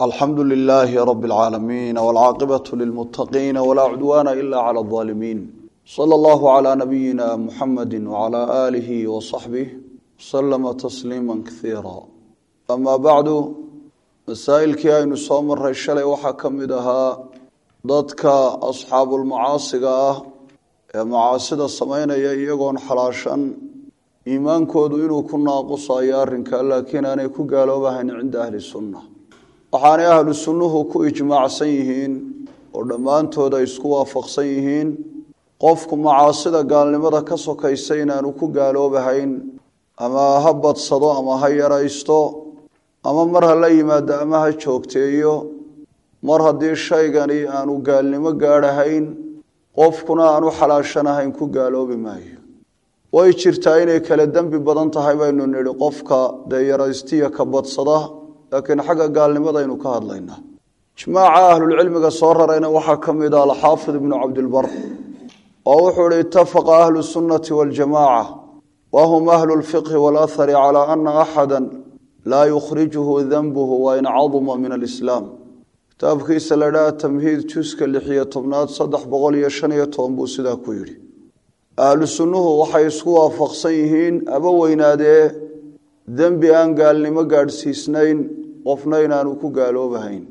alxamdu lilaahi rabi اlcaalamiin wاlcaaqibatu lilmutaqiina walaa cudwaana ila clى اظaalimiin salى allahu calى nabiyina muxamadi wcalى aalihi wasaxbih waslama tasliima kaiira ama bacdu masaa'ilkii aynu soo maray shalay waxaa ka mid ahaa dadka asxaabulmacaasiga ah ee macaasida samaynaya iyagoon xalaashan iimaankoodu inuu ku naaqusayo arrinka laakiin aanay ku gaaloobahayn cinda ahli sunna waxaanay ahlu sunnuhu ku ijmaacsan yihiin oo dhammaantood ay isku waafaqsan yihiin qofku macaasida gaalnimada ka sokaysa inaanu ku gaaloobahayn ama ha badsado ama ha yaraysto ama mar ha la yimaado ama ha joogteeyo mar haddii shaygani aanu gaalnimo gaadhahayn qofkuna aanu xalaashanahayn ku gaaloobi maayo way jirtaa inay kala dembi badan tahay baynu nidhi qofka dee yaraystiya ka badsada laakiin xagga gaalnimadaynu ka hadlaynaa ijmaaca ahlulcilmiga soo rarayna waxaa ka mid ah alxaafid ibnu cabdilbar oo wuxuu ihi itafaqa ahlu sunnati waljamaaca wahum ahlu lfiqhi walahari calaa ana axada laa yukhrijuhu danbuhu wain caduma min alislaam kitaabkiisa la dhaha tamhiid juska lixiyo tobnaad saddex boqol iyo shan iyo toban buu sidaa ku yidhi ahlu sunnuhu waxay isku waafaqsan yihiin aba weynaadee dembi aan gaalnimo gaadhsiisnayn qofna inaanu ku gaaloobahayn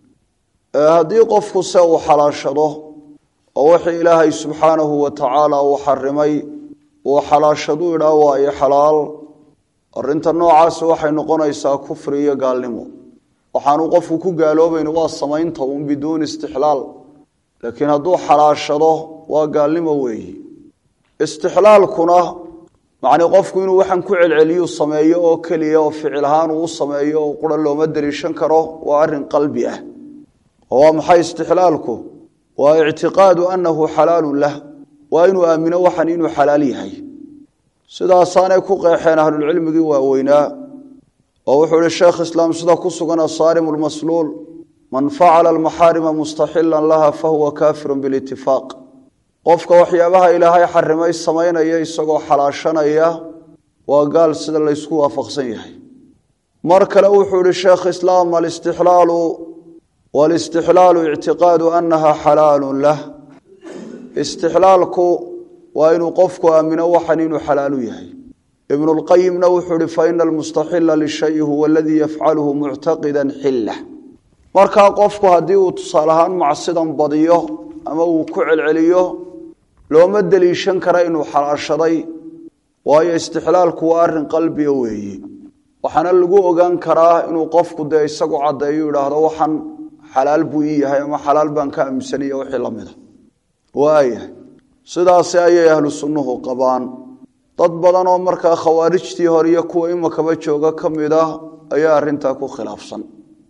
haddii qofku se uu xalaashado oo wixii ilaahay subxaanahu wa tacaala uu xarimay uu xalaashadu idhaa waayo xalaal arinta noocaasi waxay noqonaysaa kufri iyo gaalnimo waxaanu qofku ku gaaloobayn waa samaynta un biduuni istixlaal laakiin hadduu xalaashado waa gaalnimo weeyi istixlaalkuna macnii qofku inuu waxaan ku celceliyu sameeyo oo keliya oo ficil ahaan uu u sameeyo oo qura looma daliishan karo waa arrin qalbi ah oo waa maxay istixlaalku waa ictiqaadu annahu xalaalun lah waa inuu aamino waxan inuu xalaal yahay sidaasaanay ku qeexeen ahlulcilmigii waaweynaa oo wuxuu ihi sheekh islaam sida ku sugan asaarim lmasluul man facala almaxaarima mustaxilan laha fahuwa kafirun bilitifaaq qofka waxyaabaha ilaahay xarimay samaynaya isagoo xalaashanaya waa gaal sida laysku waafaqsan yahay mar kale wuxuu ihi sheekh islaam alistixlaalu walistixlaalu ictiqaadu annaha xalaalun lah istixlaalku waa inuu qofku aamino waxan inuu xalaalu yahay ibnulqayimna wuxuu ihi faina almustaxila lishayi huwa aladii yafcaluhu muctaqida xilla markaa qofku haddii uu tusaale ahaan macsidan badiyo ama uu ku celceliyo looma deliishan kara inuu xalaashaday waayo istixlaalku waa arrin qalbiga weeye waxaana lagu ogaan karaa inuu qofku dee isagu caddeeyo idhaahdo waxan xalaal buu ii yahay ama xalaal baan ka aaminsanaya wixii la mida waayahay sidaasi ayay ahlu sunnuhu qabaan dad badan oo markaa khawaarijtii hore iyo kuwa imakaba jooga ka mid ah ayaa arrintaa ku khilaafsan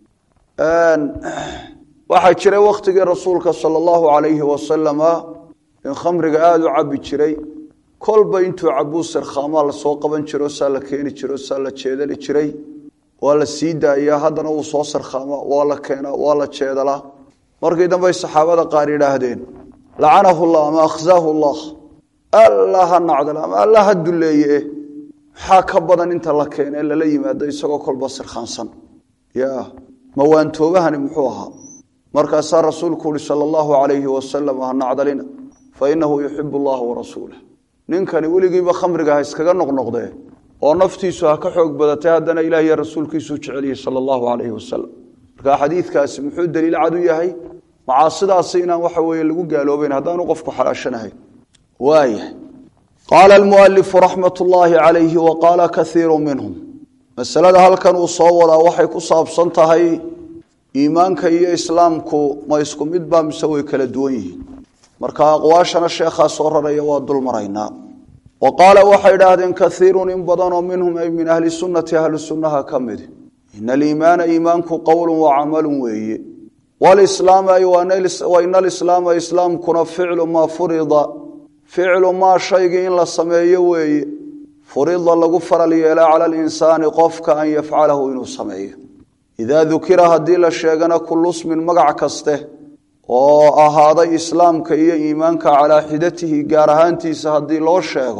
waxaa jiray wakhtigii rasuulka sala allahu calayhi wasalama in khamriga aada u cabbi jiray kolba intuu cabuu sirkhaamaa lasoo qaban jiro saa la keeni jiro saa la jeedali jiray waa la sii daayaa haddana wuu soo sirkhaamaa waa la keenaa waa la jeedalaa markii dambey saxaabada qaar yidhaahdeen lacanahu llah ama akhzaahu llah alla ha nacdal ama alla ha duleeye maxaa ka badan inta la keene lala yimaado isagoo kolba sirkhaansan ya mawaantoobahani muxuu ahaa markaasaa rasuulku uhi sala allahu calayhi wasalam ha nacdalina fa inahu yuxibu allaha warasuulah ninkani weligiiba khamriga ha iskaga noqnoqdee oo naftiisu ha ka xoog badatay haddana ilah iyo rasuulkiisuu jeceliyey sala allahu calayhi wasalam markaa xadiidkaasi muxuu daliil cad u yahay macaasidaasi inaan waxa weeye lagu gaaloobayn haddaanu qofku xalaashanahayn waayahay qaala almualifu raxmat ullaahi calayhi wa qaala kaiiru minhum masalada halkan uu soo wadaa waxay ku saabsan tahay iimaanka iyo islaamku ma isku mid baa mise way kala duwan yihiin marka aqwaashana sheekhaa soo raraya waa dul maraynaa wa qaala waxay idhaahdeen kaiirun in badanoo minhum ay min ahli sunnati ahlu sunnaha ka mid ina aliimaana iimaanku qowlun wa camalun weeye walislaam ay waina alislaama islaamkuna ficlu maa furida ficlu maa shaygii in la sameeyo weeye furida lagu faral yeela cala alinsaani qofka an yafcalahu inuu sameeyo idaa dukira haddii la sheegana kullu smin magac kaste oo ahaaday islaamka iyo iimaanka calaa xidatihi gaar ahaantiisa haddii loo sheego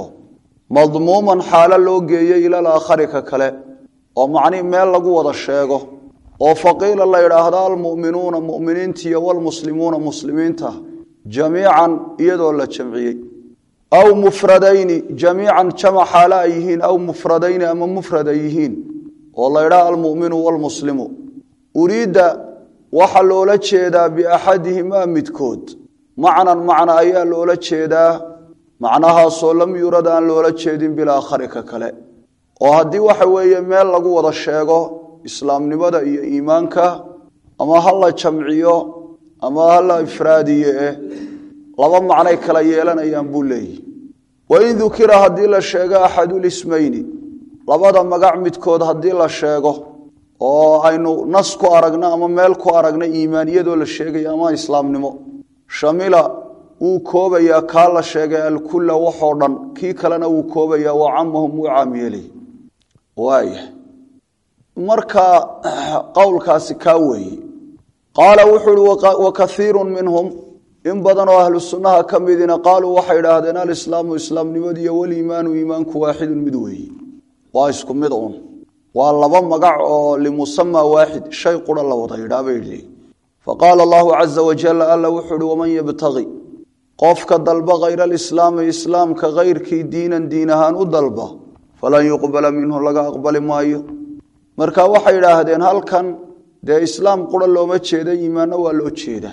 madmuuman xaalo loo geeyey ilal aakhari ka kale oo macnihi meel lagu wada sheego oo faqiila la yidhaahdo almu'minuuna mu'miniintiiyo walmuslimuuna muslimiinta jamiican iyadoo la jamciyey aw mufradayni jamiican jamac xaale ay yihiin aw mufradayni ama mufrad ay yihiin oo la ydhaha almuminu walmuslimu uriidda waxaa loola jeedaa biaxadihimaa midkood macnan macna ayaa loola jeedaa macnahaasoo lam yurad aan loola jeedin bilaakhari ka kale oo haddii waxa weeye meel lagu wada sheego islaamnimada iyo iimaanka ama ha la jamciyo ama ha la ifraadiye eh laba macnay kala yeelanayaan buu leeyihi wain dukira haddii la sheego axadulismayni labada magac midkood haddii la sheego oo aynu nas ku aragno ama meel ku aragno iimaaniyadoo la sheegayo ama islaamnimo shamila wuu koobayaa kaa la sheegay alkulla waxoo dhan kii kalena wuu koobayaa wa camahum wuu caamyeelay waaya marka qowlkaasi kaa weeye qaala wuxuu uhi wa kaiiru minhum in badan oo ahlu sunnaha ka midina qaaluu waxay idhaahdeen alislaamu islaamnimadiiyo waliimaanu iimaanku waaxidun mid weeye waa isku mid un waa laba magac oo limusama waaxid shay qura la wada yidhaa bay idhi faqaala allahu caza wajal alla wuxuu uhi waman yabtagi qofka dalba khayra alislaami islaamka kayrkii diinan diin ahaan u dalba falan yuqbala minhu laga aqbali maayo marka waxay idhaahdeen halkan dee islaam qura looma jeeda iimaanna waa loo jeeda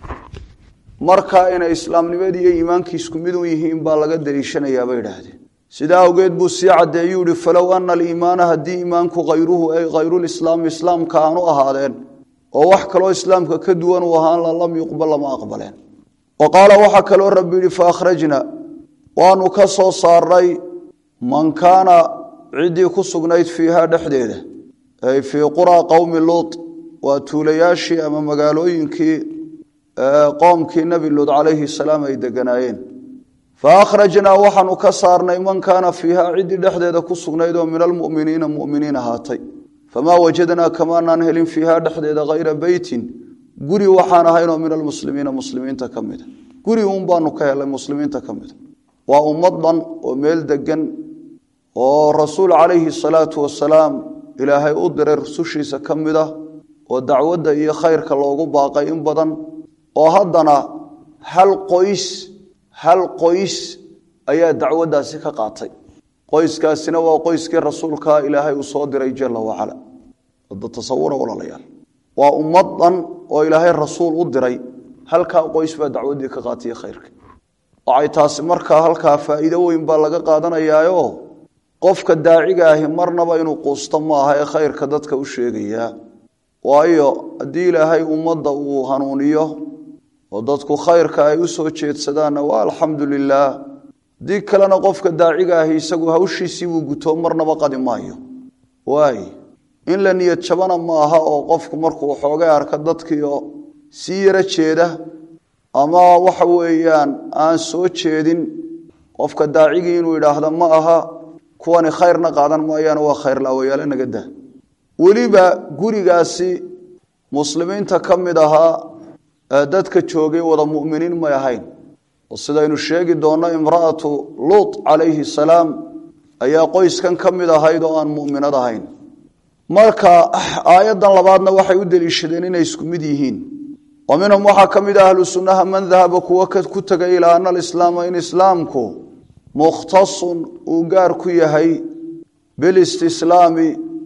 marka inay islaamnimadii iyo iimaankii isku mid u yihiin baa laga daliishanayaa bay idhaahdeen sidaa awgeed buu sii caddeeyuu ihi falow ana aliimaana haddii iimaanku khayruhu ay khayrulislaami islaamka aanu ahaadeen oo wax kaloo islaamka ka duwan uu ahaan la lam yuqbal lama aqbaleen wa qaala waxaa kaloo rabbi yihi faakhrajna waanu ka soo saarnay man kaana ciddii ku sugnayd fiiha dhexdeeda ay fii quraa qowmi luut waa tuulayaashii ama magaalooyinkii qoomkii nebi luud calayhi salaam ay deganaayeen fa akhrajnaa waxaanu ka saarnay man kaana fiiha ciddii dhexdeeda ku sugnayd oo min almu'miniina mu'miniin ahaatay famaa wajadnaa kamaanaan helin fiiha dhexdeeda hayra beytin guri waxaan ahaynoo min almuslimiina muslimiinta ka mida guri uun baanu ka helay muslimiinta ka mida waa ummad dhan oo meel degan oo rasuul calayhi salaatu wasalaam ilaahay u diray rusushiisa ka mid ah oo dacwadda iyo khayrka loogu baaqay in badan oo haddana hal qoys hal qoys ayaa dacwaddaasi ka qaatay qoyskaasina waa qoyskii rasuulka ilaahay uu soo diray jala wacala wada tasawura walaalayaal waa ummad dhan oo ilaahay rasuul u diray halkaa qoys baa dacwaddii ka qaatay khayrka waxay taasi markaa halkaa faa'iido weyn baa laga qaadanayaayo qofka daaciga ahi marnaba inuu quusto maaha ee khayrka dadka u sheegayaa waayo haddii ilaahay ummadda uu hanuuniyo oo dadku khayrka ay u soo jeedsadaanna waa alxamdu lilaah haddii kalena qofka daaciga ahi isagu hawshiisii buu guto marnaba qadi maayo waay in la niyad jabana ma aha oo qofku markuu xoogay arka dadkiioo sii yaro jeeda ama waxa weeyaan aan soo jeedin qofka daacigii inuu idhaahda ma aha kuwani khayrna qaadan maayaan waa khayrlaawayaale naga dah weliba gurigaasi muslimiinta ka mid ahaa dadka joogay wada muminiin may ahayn oo sidaynu sheegi doonno imra'atu luut calayhi salaam ayaa qoyskan ka mid ahayd oo aan muminad ahayn marka aayaddan labaadna waxay u deliishadeen inay isku mid yihiin wa minhum waxaa ka mid ah ahlu sunnaha man dahaba kuwa ku tegay ilaa ana alislaama in islaamku mukhtasun uu gaar ku yahay bilistislaami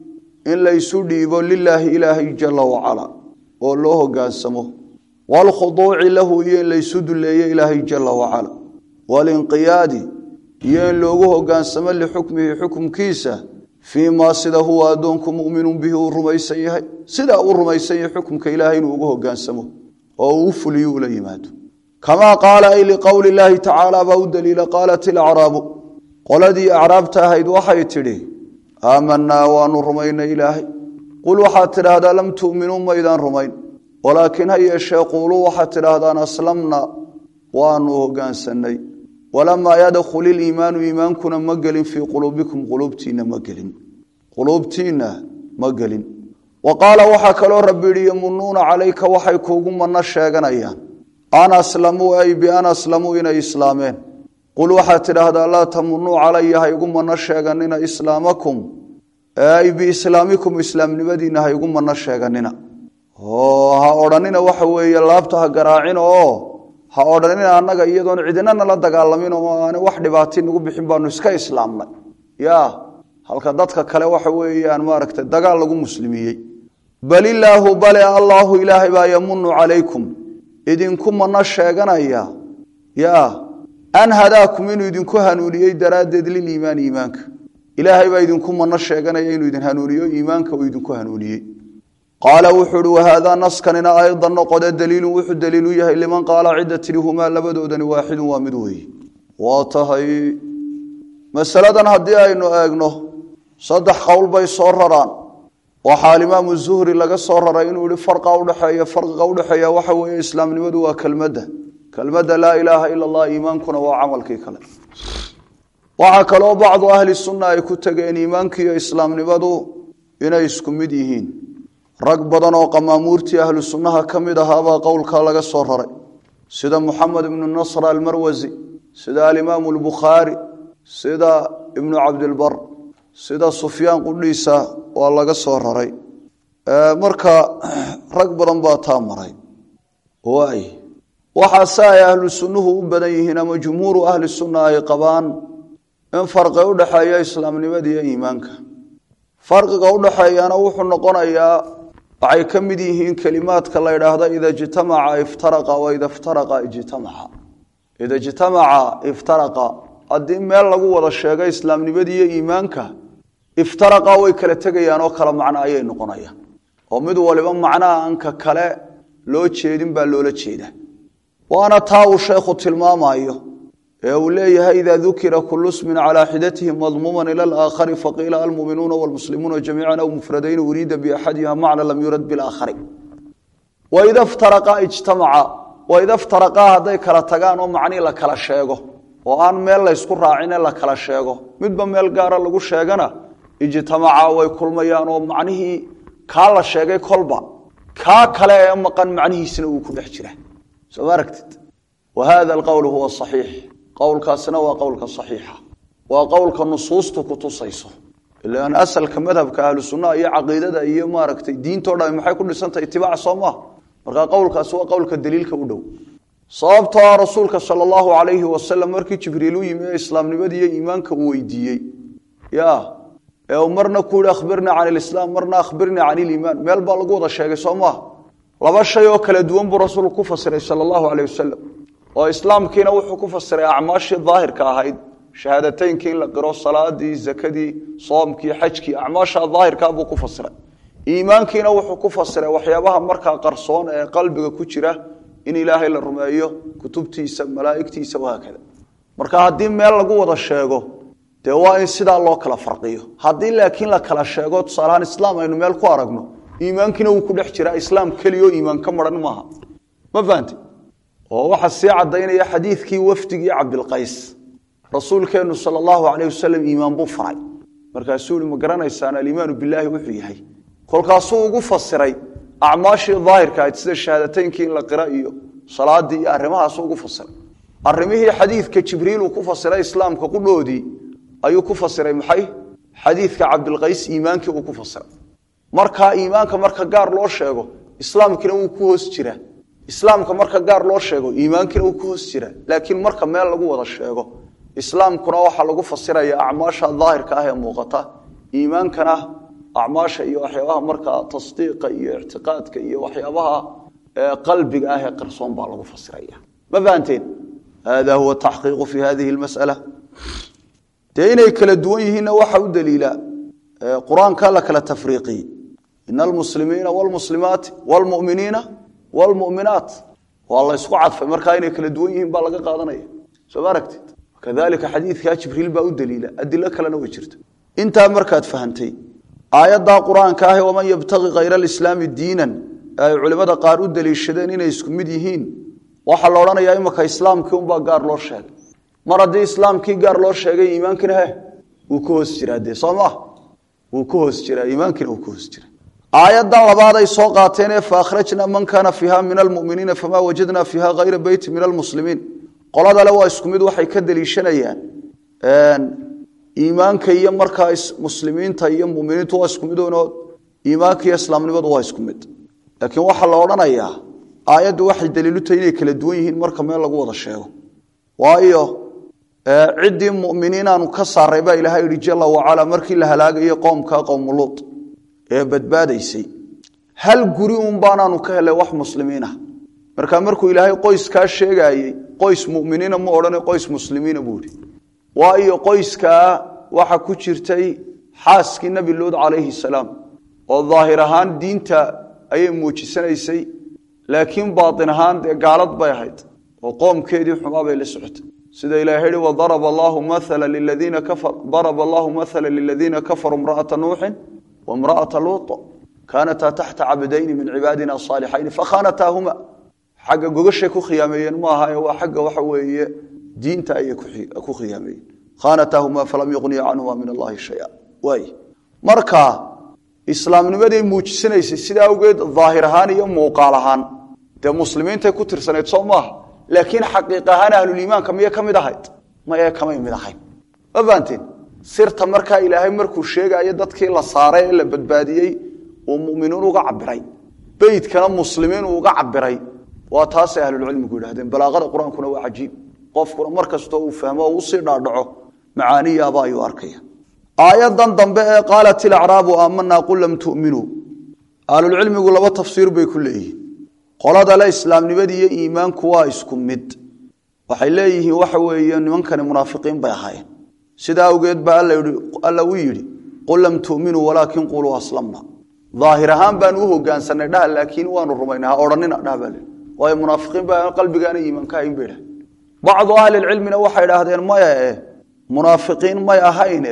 in laysu dhiibo lilaahi ilaahay jala wacala oo loo hogaansamo waalkhuduuci lahu iyo in laysu duleeyo ilaahay jala wacala waalinqiyaadi iyo in loogu hogaansamo lixukmihi xukumkiisa fii maa sida huwa addoonku mu'minun bihi uu rumaysan yahay sidaa uu rumaysan yahay xukumka ilaahay inuu ugu hogaansamo oo uu u fuliyo ula yimaado kamaa qaala ay liqowli illaahi tacaala baa u daliila qaalat ilacraabu qoladii acraabta ahayd waxay tidhi aamanaa waanu rumaynay ilaahay qul waxaad tidhaahdaa lam tu'minuu maydaan rumayn walaakiin ha yeeshee quuluu waxaad tidhaahdaan aslamna waanu hogaansannay walamaa yadkhul iliimaanu iimaankuna ma gelin fii quluubikum quluubtiinna ma gelin quluubtiinna ma gelin wa qaala waxaa kaloo rabbi yidhi yamunuuna calayka waxay kuugu manno sheeganayaan an aslamuu ay bian aslamuu inay islaameen qul waxaad tidhaahdaa laa tamunuu calaya ha igu manno sheeganina islaamakum ay biislaamikum islaamnimadiina ha igu mano sheeganina oo ha odhanina waxa weeye laabta ha garaacin oo ha odhanina annaga iyadoon cidinana la dagaalamin oo aan wax dhibaati nagu bixin baanu iska islaamnay ya halka dadka kale waxa weeyaan maaragtay dagaal lagu muslimiyey bal ilaahu bale allaahu ilaahay baa yamunu calaykum idinku mano sheeganaya ya an hadaakum inuu idinku hanuuniyey daraaddeed liliimaani iimaanka ilaahay baa idinku mano sheeganaya inuu idin hanuuniyo iimaanka uu idinku hanuuniyey qaala wuxuu uhi wahaadaa naskanina aydan noqode daliilun wuxuu daliil u yahay liman qaala cidda tidhi humaa labadoodani waaxidun waa mid weeye waa tahay masaladan haddii aynu eegno saddex qowl bay soo raraan waxaa alimaamu zuhri laga soo raray inuu yihi farqa udhexeeya farqiga udhexeeya waxa weeye islaamnimadu waa kelmadda kelmadda laa ilaaha ila allah iimaankuna waa camalkii kale waxaa kaloo bacdu ahli sunna ay ku tegeen iimaankiiyo islaamnimadu inay isku mid yihiin rag badan oo qamaamuurtii ahlu sunnaha ka mid ahaabaa qowlkaa laga soo raray sida muxamed ibnu nasr almarwasi sida alimaamu albukhaari sida ibnu cabdilbar sida sufyaan qudhiisa waa laga soo raray marka rag badan baa taa maray waay waxaase ay ahlu sunnuhu u badan yihiin ama jumhuuru ahli sunna ay qabaan in farqi udhexeeya islaamnimada iyo iimaanka farqiga udhexeeyana wuxuu noqonayaa waxay ka mid yihiin kelimaadka la ydhaahda ida ijtamaca iftaraqa wa ida iftaraqa ijtamaca ida ijtamaca iftaraqa haddii meel lagu wada sheego islaamnimadii iyo iimaanka iftaraqa way kala tegayaan oo kala macno ayay noqonayaan oo mid waliba macnaha anka kale loo jeedin baa loola jeeda waana taa uu sheekhu tilmaamayo ee uu leeyahay ida dukira kulu smin calaa xidatihi madmuuman ila alaakhari faqiila almuminuuna wlmuslimuuna jamiican aw mufradayn uriida biaxadiha macna lam yurad bilaakhari waida ftaraqa ijtamaca waida ftaraqaa hadday kala tagaan oo macnihii la kala sheego oo aan meel laysku raacine la kala sheego midba meel gaara lagu sheegana ijtamaca way kulmayaan oo macnihii kaa la sheegay kolba kaa kale ee maqan macnihiisina uu ku dhex jira soo ma aragtid wa hada alqowl huwa saxiix qowlkaasina waa qowlka saxiixa waa qowlka nusuustu kutusayso ilaan asalka madhabka ahlu sunnaha iyo caqiidada iyo maaragtay diintao dhan maxay ku dhisantahay itibaac soo maha markaa qowlkaasi waa qowlka daliilka u dhow sababtoo ah rasuulka sala allahu calayhi wasalam markii jibriil u yimi ee islaamnimadii iyo iimaanka uu weydiiyey ya ee uu marna ku yihi akhbirnii can ilislaam marna akhbirnii can iliimaan meel baa lagu wada sheegay soo maha laba shay oo kala duwan buu rasuulku ku fasiray sala allahu calayh wasalam oo islaamkiina wuxuu ku fasiray acmaashii daahirka ahayd shahaadateynki in la qiro salaadii zakadii soomkii xajkii acmaasha daahirkaa buu ku fasiray iimaankiina wuxuu ku fasiray waxyaabaha markaa qarsoon ee qalbiga ku jira in ilaahay la rumeeyo kutubtiisa malaaigtiisa wahaakada marka haddii meel lagu wada sheego dee waa in sidaa loo kala farqiyo haddii laakiin la kala sheego tusaalahaan islaam aynu meel ku aragno iimaankiina wuu ku dhex jiraa islaam keliyo iimaan ka maran maaha ma fahamte oo waxaa sii cadaynaya xadiidkii wafdigii cabdilqays rasuulkeennu sala allahu calayh wasalam iimaan buu faray markaasuu ihi ma garanaysaan aliimaanu bilaahi wuxuu yahay kolkaasuu ugu fasiray acmaashii daahirka ahayd sida shahaadateynki in la qira iyo salaadii iyo arrimahaasu ugu fasiray arrimihii xadiidka jibriiluu ku fasiray islaamka qudhoodii ayuu ku fasiray maxay xadiidka cabdilqays iimaankii uu ku fasiray markaa iimaanka marka gaar loo sheego islaamkiina wuu ku hoos jiraa islaamka marka gaar loo sheego iimaankiina wuu ku hoos jiraa laakiin marka meel lagu wada sheego islaamkuna waxaa lagu fasiraya acmaasha daahirka ah ee muuqata iimaankana acmaasha iyo waxyaabaha markaa tasdiiqa iyo ictiqaadka iyo waxyaabaha qalbiga ah ee qarsoon baa lagu fasiraya ma fahanteen hada huwa taxqiiqu fi hadihi lmas'ala dee inay kala duwan yihiinna waxa u daliila qur-aanka la kala tafriiqiyey ina almuslimiina wlmuslimaati wlmuminiina wlmuminaat waa la ysku cadfay markaa inay kala duwan yihiin baa laga qaadanaya soo ma aragtid kadalika xadiidkaa jibriil baa u daliila adilo kalena way jirta intaa markaad fahantay aayaddaa qur-aanka ah waman yabtaqi kayra alislaami diinan ay culimmada qaar u daliishadeen inay isku mid yihiin waxaa la odhanayaa imaka islaamkii unbaa gaar loo sheegay mar haddii islaamkii gaar loo sheegay iimaankina he wuu ka hoos jiraa dee soo maah wuu ka hoos jiraa iimaankina wuu ka hoos jiraa aayaddan labaad ay soo qaateenee faakhrajna man kaana fiiha min almuminiina famaa wajadna fiiha hayra beyti min almuslimiin qoladale waa isku mid waxay ka deliishanayaan iimaanka iyo markaa muslimiinta iyo muminiintu waa isku mid oonoo iimaanka iyo islaamnimadu waa isku mid laakiin waxaa la odhanayaa aayaddu waxay daliilu tahay inay kala duwan yihiin marka meel lagu wada sheego waayo ciddii muminiinaanu ka saaray baa ilahay yihi jala wacala markii la halaagayay qoomka qowmuluud ee badbaadaysay hal guri un baanaanu ka helay wax muslimiinah marka markuu ilaahay qoyskaa sheegaayey qoys muminiina ma odhana qoys muslimiina buu ihi waayo qoyskaa waxa ku jirtay xaaskii nebi luud calayhi salaam oo daahir ahaan diinta ayay muujisanaysay laakiin baatin ahaan dee gaalad bay ahayd oo qoomkeedii xumaa bay la socotay sida ilahay yihi wadaraba allahu maala liladiina kafar daraba allahu maala liladiina kafaruu imra'ata nuuxin waimra'ata luuط kaanataa taxta cabdayni min cibaadina saalixayni fakhaanataahuma xagga gogashay ku khiyaameeyeen maaha ee waa xagga waxa weeye diinta ayay ku khiyaameeyeen khaanataahuma falam yuqniya canhuma min allahi shaya waay marka islaamnimaday muujisanaysay sida awgeed daahir ahaan iyo muuqaal ahaan dee muslimiintay ku tirsanayd soo maaha laakiin xaqiiq ahaan ahluliimaanka miyay ka mid ahayd maye kamay mid ahayn ma fahanteen sirta markaa ilaahay markuu sheegaayo dadkii la saaray ee la badbaadiyey uu muminiin uga cabiray beydkana muslimiin uu uga cabiray waa taasay ahlulcilmigu yidhahdeen balaaqada qur-aankuna waa cajiib qofkuna mar kastoo uu fahmo oo usii dhaadhaco macaaniyaaba ayuu arkaya aayadan dambe ee qaalat ilacraabu aamanaa qul lam tu'minuu ahlulcilmigu laba tafsiir bay ku leeyihiin qolada le islaamnimadii iyo iimaanku waa isku mid waxay leeyihiin waxa weeye nimankani munaafiqiin bay ahaayeen sidaa awgeed baa alla uu yidhi qul lam tu'minuu walaakin quluu aslamna daahir ahaan baanu u hogaansanay dhaha laakiin waanu rumaynay ha odhanina dhaha baa leehi waayo munaafiqiin baa qalbigaana iimaanka hayn bay dhahay bacdu ahlilcilmina waxay idhaahdeen maya e munaafiqiin may ahayne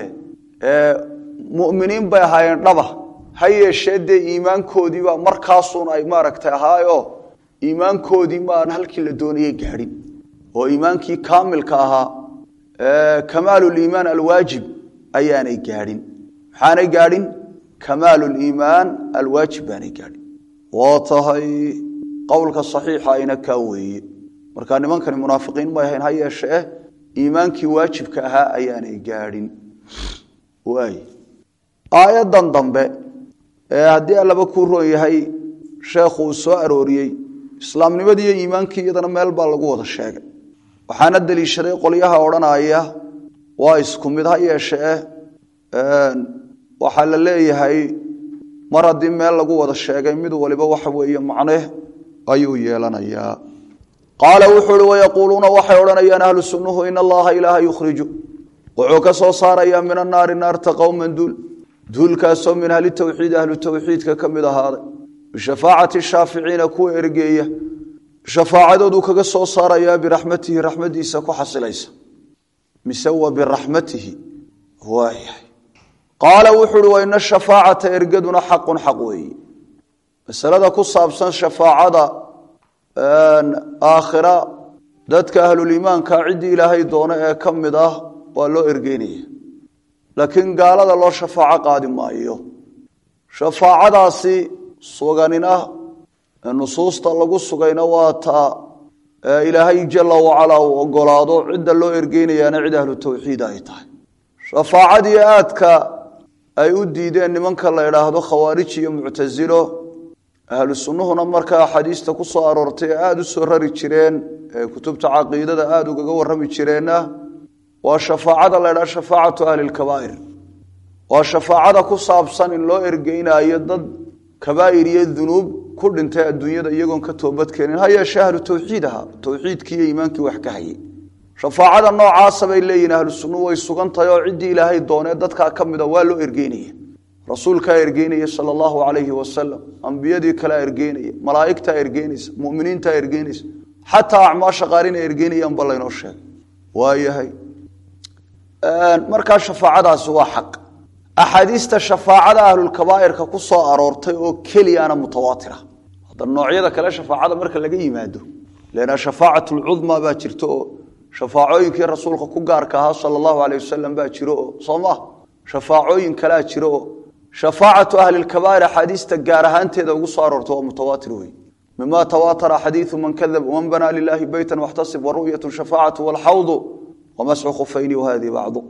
muminiin bay ahaayeen dhaba ha yeeshee dee iimaankoodiibaa markaasuun ay maaragtay ahaayo iimaankoodii maan halkii la doonayay gaadhin oo iimaankii kaamilka ahaa kamaaluliimaan alwaajib ayaanay gaadhin maxaanay gaadhin kamaaluliimaan alwaajib baanay gaadhin waa tahay qowlka saxiixa ayna kaa weeye marka nimankani munaafiqiin may ahayn ha yeeshee iimaankii waajibka ahaa ayaanay gaadhin waay aayadan dambe ee haddii allaba kuu roon yahay sheekhu uu soo arooriyey islaamnimadii iyo iimaankii iyadana meel baa lagu wada sheegay waxaana deliishaday qolyaha odhanaya waa isku mid ha yeeshee waxaa la leeyahay mar haddii meel lagu wada sheegay mid waliba waxa weeye macne ayuu yeelanayaa qaala wuxuu uhi wayaquuluuna waxay odhanayaan ahlu sunnuhu in allaha ilaaha yukhriju wuxuu ka soo saarayaa min annaari naarta qowman duul duulkaasoo min ahli towxiid ahlu towxiidka ka mid ahaaday bishafaacati shaaficiina kuwa ergeeya shafaacadooduu kaga soo saarayaa biraxmatihi raxmadiisa ku xasilaysa mise wa biraxmatihi waayahay qaala wuxuu uhi waina shafaacata ergaduna xaqun xaq weeye masalada ku saabsan shafaacada aakhira dadka ahluliimaanka ciddii ilaahay doono ee ka mid ah waa loo ergeynaya laakiin gaalada loo shafaaco qaadi maayo shafaacadaasi suganina nusuusta lagu sugayna waa taa ilaahay jala wacalaa uu ogolaado cidda loo ergeynayaana cid ahlu towxiid ay tahay shafaacadii aadka ay u diideen nimanka la idhaahdo khawaarij iyo muctasilo ahlu sunnuhuna markaa axaadiista ku soo aroortay ee aada u soo rari jireen ee kutubta caqiidada aada ugaga warrami jireenna waa shafaacada la ydhaha shafaacatu ahli lkabaa'ir waa shafaacada ku saabsan in loo ergeynaayo dad kabaa'ir iyo dunuub ku dhintay adduunyada iyagoon ka toobadkeenin ha yeeshee ahlu towxiid ahaa towxiidkii iyo iimaankii wax ka hayay shafaacada noocaasa bay leeyihin ahlu sunnuhu way sugan tahay oo ciddii ilaahay doonee dadkaa ka mida waa loo ergeynaya rasuulkaa ergeynaya sala allahu calayhi wasalam ambiyadii kalea ergeynaya malaa'igtaa ergeynaysa muminiintaa ergeynaysa xataa acmaasha qaarina ergeynayaanba laynoo sheegay waayahay markaa shafaacadaasi waa xaq axaadiista shafaacada ahlulkabaa'irka ku soo aroortay oo keliyana mutawaatira hadda noocyada kale shafaacada marka laga yimaado lena shafaacat lcudma baa jirto oo shafaacooyinkii rasuulka ku gaarka ahaa sala allahu aleyh wasalam baa jiro oo soo maa shafaacooyin kalea jiro oo shafaacatu ahli lkabaa'ir axaadiista gaar ahaanteeda ugu soo aroortay waa mutawaatir wey mima tawaatara xadiiu man kadab waman banaa lilahi beyta waxtasib waru'yat shafaacatu walxawdu wamasxu khufayni wahadii bacdu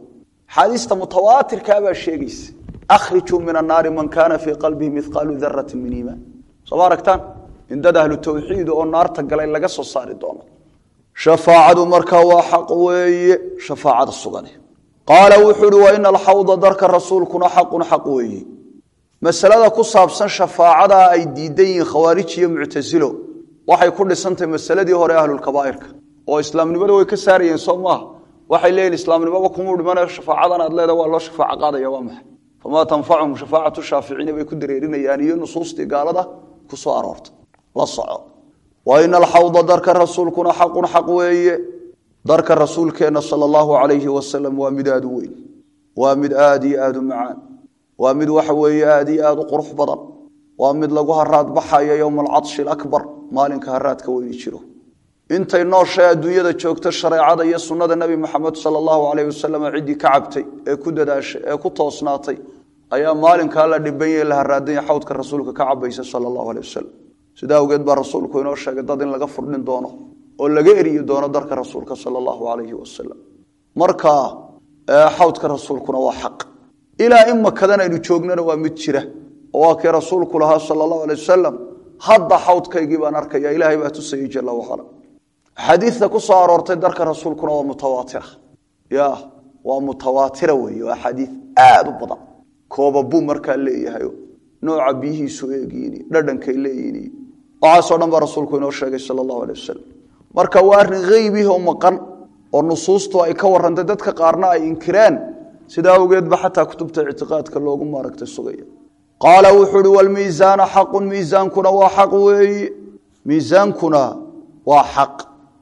axaadiista mutawaatirkaa baa sheegaysa akhrijuu min annaari man kaana fii qalbihi mihqaalu darati min iimaan sooma aragtaan in dad ahlu tawxiid oo naarta galay laga soo saari doono shafaacadu markaa waa xaq weeye shafaacada sugane qaala wuxuu uhi wa ina alxawda darka rasuulkuna xaqun xaq weeye masalada ku saabsan shafaacadaa ay diidan yihiin khawaarij iyo muctasilo waxay ku dhisantahay masaladii hore ahlulkabaa'irka oo islaamnimada way ka saarayeen soo maaha waxay leeyihin islaamnimaba kumuu dhimanayo shafaacadan aad leeda waa loo shafaaco qaadaya waa maxay famaa tanfachum shafaacatu shaaficiina bay ku dareerinayaan iyo nusuustii gaalada ku soo aroorta la soco wa ina alxawda darka rasuulkuna xaqun xaq weeye darka rasuulkeenna sala allahu calayhi wasalam waa mid aada u weyn waa mid aada iyo aada u macaan waa mid waxa weeye aada iyo aada u qurux badan waa mid lagu haraad baxayo yowma alcadshi alaakbar maalinka haraadka weyni jiro intay nooshay adduunyada joogto shareecada iyo sunnada nebi maxamed sala allahu calayh wasalam ciddii ka cabtay ee ku dadaashay ee ku toosnaatay ayaa maalinkaa la dhibanya la haraadanya xawdka rasuulka ka cabaysa sala allahu aleh wasalam sidaa awgeed baa rasuulku inoo sheegay dad in laga furdhin doono oo laga eriyi doono darka rasuulka sala allahu calayhi wasalam marka xawdka rasuulkuna waa xaq ilaa in makadan aynu joognana waa mid jira oo waa kii rasuulku lahaa sala allahu alay wasalam hadda xawdkaygii baan arkaya ilaahay baa tusayey jala wacala xadiidta ku soo aroortay darka rasuulkuna waa mutawaatira ya waa mutawaatira weeye waa xadiid aada u badan kooba buu markaa leeyahay nooca biyihiisu eegiini dhadhankay leeyihin waxaasoo dhan baa rasuulku inoo sheegay sala allahu alay wasalam marka waa arrin haybihi oo maqan oo nusuustu ay ka warrantay dadka qaarna ay inkireen sidaa awgeed ba xataa kutubta ictiqaadka loogu maaragtay sugaya qaala wuxuu uhi walmiisaana xaqun miisaankuna waa xaq weeye miisaankuna waa xaq